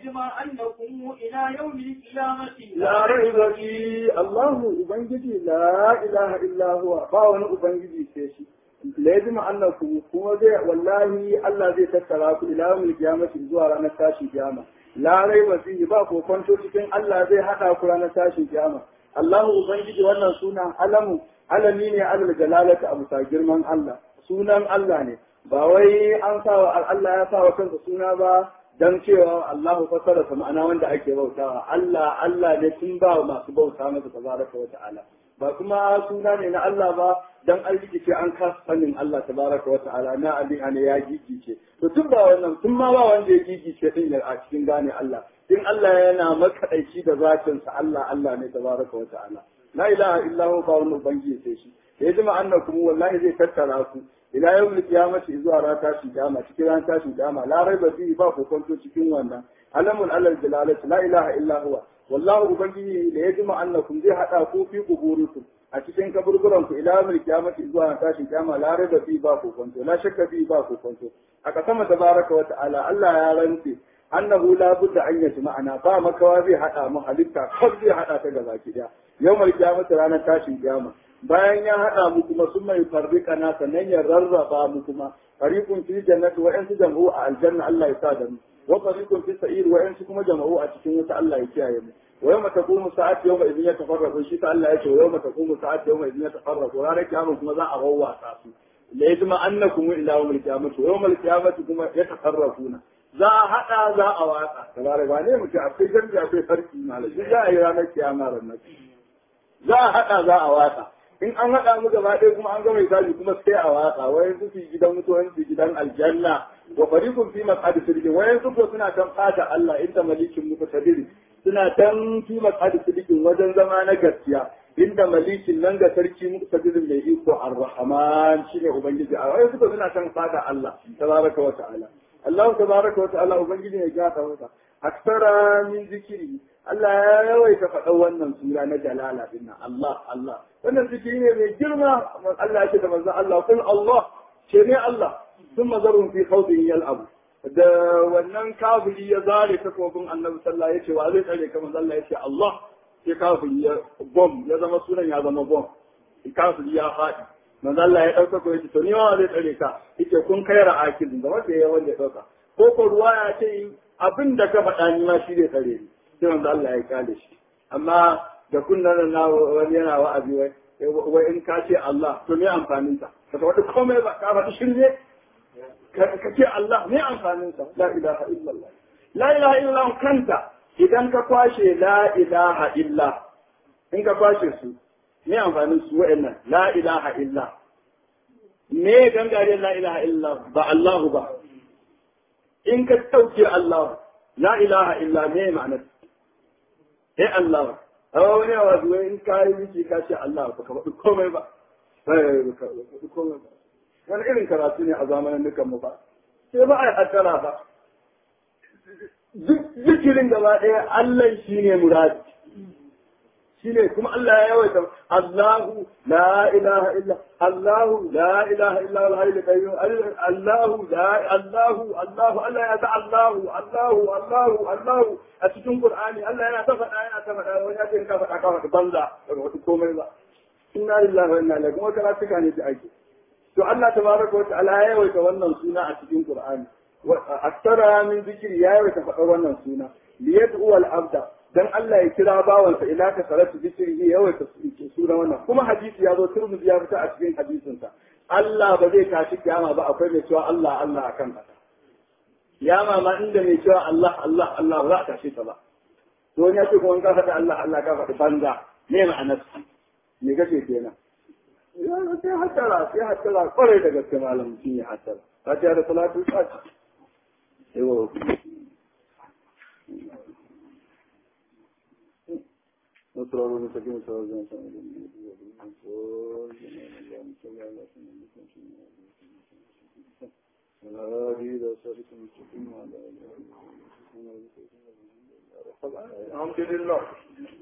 ليجمعنكم إلى يوم القيامة la raiba fi Allahu ubangiji la ilaha illa huwa ba wani ubangiji sai shi lazim annaku kuma zai wallahi Allah zai tattara ku ila yawmil qiyamati zuwa ranar tashin kiyama la raiba fi ba ko kwanto cikin Allah zai hada ku ranar tashin kiyama Allahu ubangiji wannan sunan alamu alami ne alal jalalata abu ta girman Allah sunan Allah ne ba wai an sawa Allah ya sawa kansa suna ba dan cewa Allahu fasara sa ma'ana wanda ake bautawa Allah Allah ne sun ba masu bauta masa tabaraka wa ta'ala ba kuma suna ne na Allah ba dan an rikice an kasa sanin Allah tabaraka wa ta'ala na Ali ne ya gigice to tun ba wannan tun ma ba wanda ya gigice din a cikin gane Allah in Allah yana makadaici da zatin sa Allah Allah ne tabaraka wa ta'ala la ilaha illa huwa ba wani ubangiji sai shi ya jima annakum wallahi zai tattara ku ila yau da kiyamati zuwa ran tashin kiyama cikin ran tashin kiyama la raiba fi ba ku kwanto cikin wannan alamun alal jalalati la ilaha illa huwa wallahu ubangiji da ya jima annakum zai hada ku fi kuburikum a cikin kaburburan ku ila yau kiyamati zuwa ran tashin kiyama la raiba fi ba ku kwanto la shakka fi ba ku kwanto a kasama tabaraka wa ta'ala Allah ya rantse annahu la budda an yati ma'ana ba makawa zai hada mu halitta kar zai hada ta gaba ki daya yawmal kiyamati ranar tashin kiyama bayan ya haɗa mu kuma sun mai farrika na sannan ya rarraba mu kuma fariqun fi jannati wa yansu jama'u a aljanna Allah ya sa da mu wa fariqun fi sa'ir wa yansu kuma jama'u a cikin wuta Allah ya kiyaye mu wa yawma taqumu sa'ati yawma idin yatafarraqu shi ta Allah ya ce wa yawma taqumu sa'ati yawma idin yatafarraqu ranar kiyama kuma za a wawwasa su la yajma annakum ila yawmil qiyamati wa yawmal qiyamati kuma yatafarraquna za a haɗa za a watsa tabaraka ba ne mutum akwai jami'i akwai sarki malashi za a yi ranar kiyama ranar za a haɗa za a watsa in an haɗa mu gaba ɗaya kuma an gama misali kuma sai a watsa wayan su su gidan mutu wayan su gidan aljanna wa fariqun fi maq'adi sidqin wayan su ko suna kan fata Allah inda malikin muqtadir suna tan fi maq'adi sidqin wajen zama na gaskiya inda malikin nan ga sarki muqtadirin mai iko ar-rahman shine ubangiji a wayan su ko suna kan fata Allah tabaraka wa ta'ala Allah tabaraka wa ta'ala ubangiji ne ya gata masa aksara min zikiri Allah ya yawaita faɗa wannan sura na jalala din nan Allah Allah wannan zikiri ne mai girma Allah yake da manzon Allah kul Allah ce ne Allah sun mazarun fi khawdin yal'abu da wannan kafiri ya zare takobin annabi sallallahu alaihi wa zai tsare kamar Allah ya ce Allah sai kafiri ya bom ya zama sunan ya zama bom kafiri ya faɗi manzo Allah ya dauka ko yace to ni wa zai tsare ka yace kun kai ra'akil da wanda ya wanda ya dauka ko ko ruwa ya ce abin da ka faɗa ni ma shi zai tsare ni sai manzo Allah ya kale shi amma da kunnan na wani yana wa'azi wai wai in ka ce Allah to me amfanin sa ka faɗi komai ba ka faɗi shirye ka ce Allah me amfanin sa la ilaha illallah la ilaha illallah kanta idan ka kwashe la ilaha illa in ka kwashe su me amfanin su wa'annan la ilaha illa me gangare la ilaha illa ba Allahu ba in ka ɗauke Allah la ilaha illa me ma'anar eh Allah hawa wani yawa zuwa in ka yi miki ka ce Allah ba ka faɗi komai ba ba ka faɗi komai ba wani irin karatu ne a zamanin dukan mu ba sai ba a yi hattara ba zikirin gaba ɗaya Allah shi ne muradi shine kuma Allah ya yawaita Allahu la ilaha illa Allahu la ilaha illa al hayyul qayyum Allahu la Allahu Allahu Allah ya ta Allahu Allahu Allahu Allahu a cikin Qur'ani Allah yana ta faɗa yana ta faɗa wani ya ce ka faɗa ka faɗa banza daga wata komai ba inna lillahi wa inna ilaihi kuma kana tuka ne ta ake to Allah tabaraka wa ta'ala ya yawaita wannan suna a cikin Qur'ani aktara min zikiri ya yawaita faɗar wannan suna liyad'u al-abda dan Allah ya kira bawansa ila ka salatu zikiri ya yawaita suna wannan kuma hadisi ya zo turmuzi ya fita a cikin hadisinsa Allah ba zai tashi kiyama ba akwai mai cewa Allah Allah akan kasa kiyama ma inda mai cewa Allah Allah Allah ba za a tashi ta ba to wani ya ce kuma ka faɗi Allah Allah ka faɗi banza me ma'anar me kace kenan ya sai hattara sai hattara kwarai da gaske malam mutum ya hattara fatiha da salatu fatiha yawa نصر المستقيم صلى الله عليه وسلم الحمد لله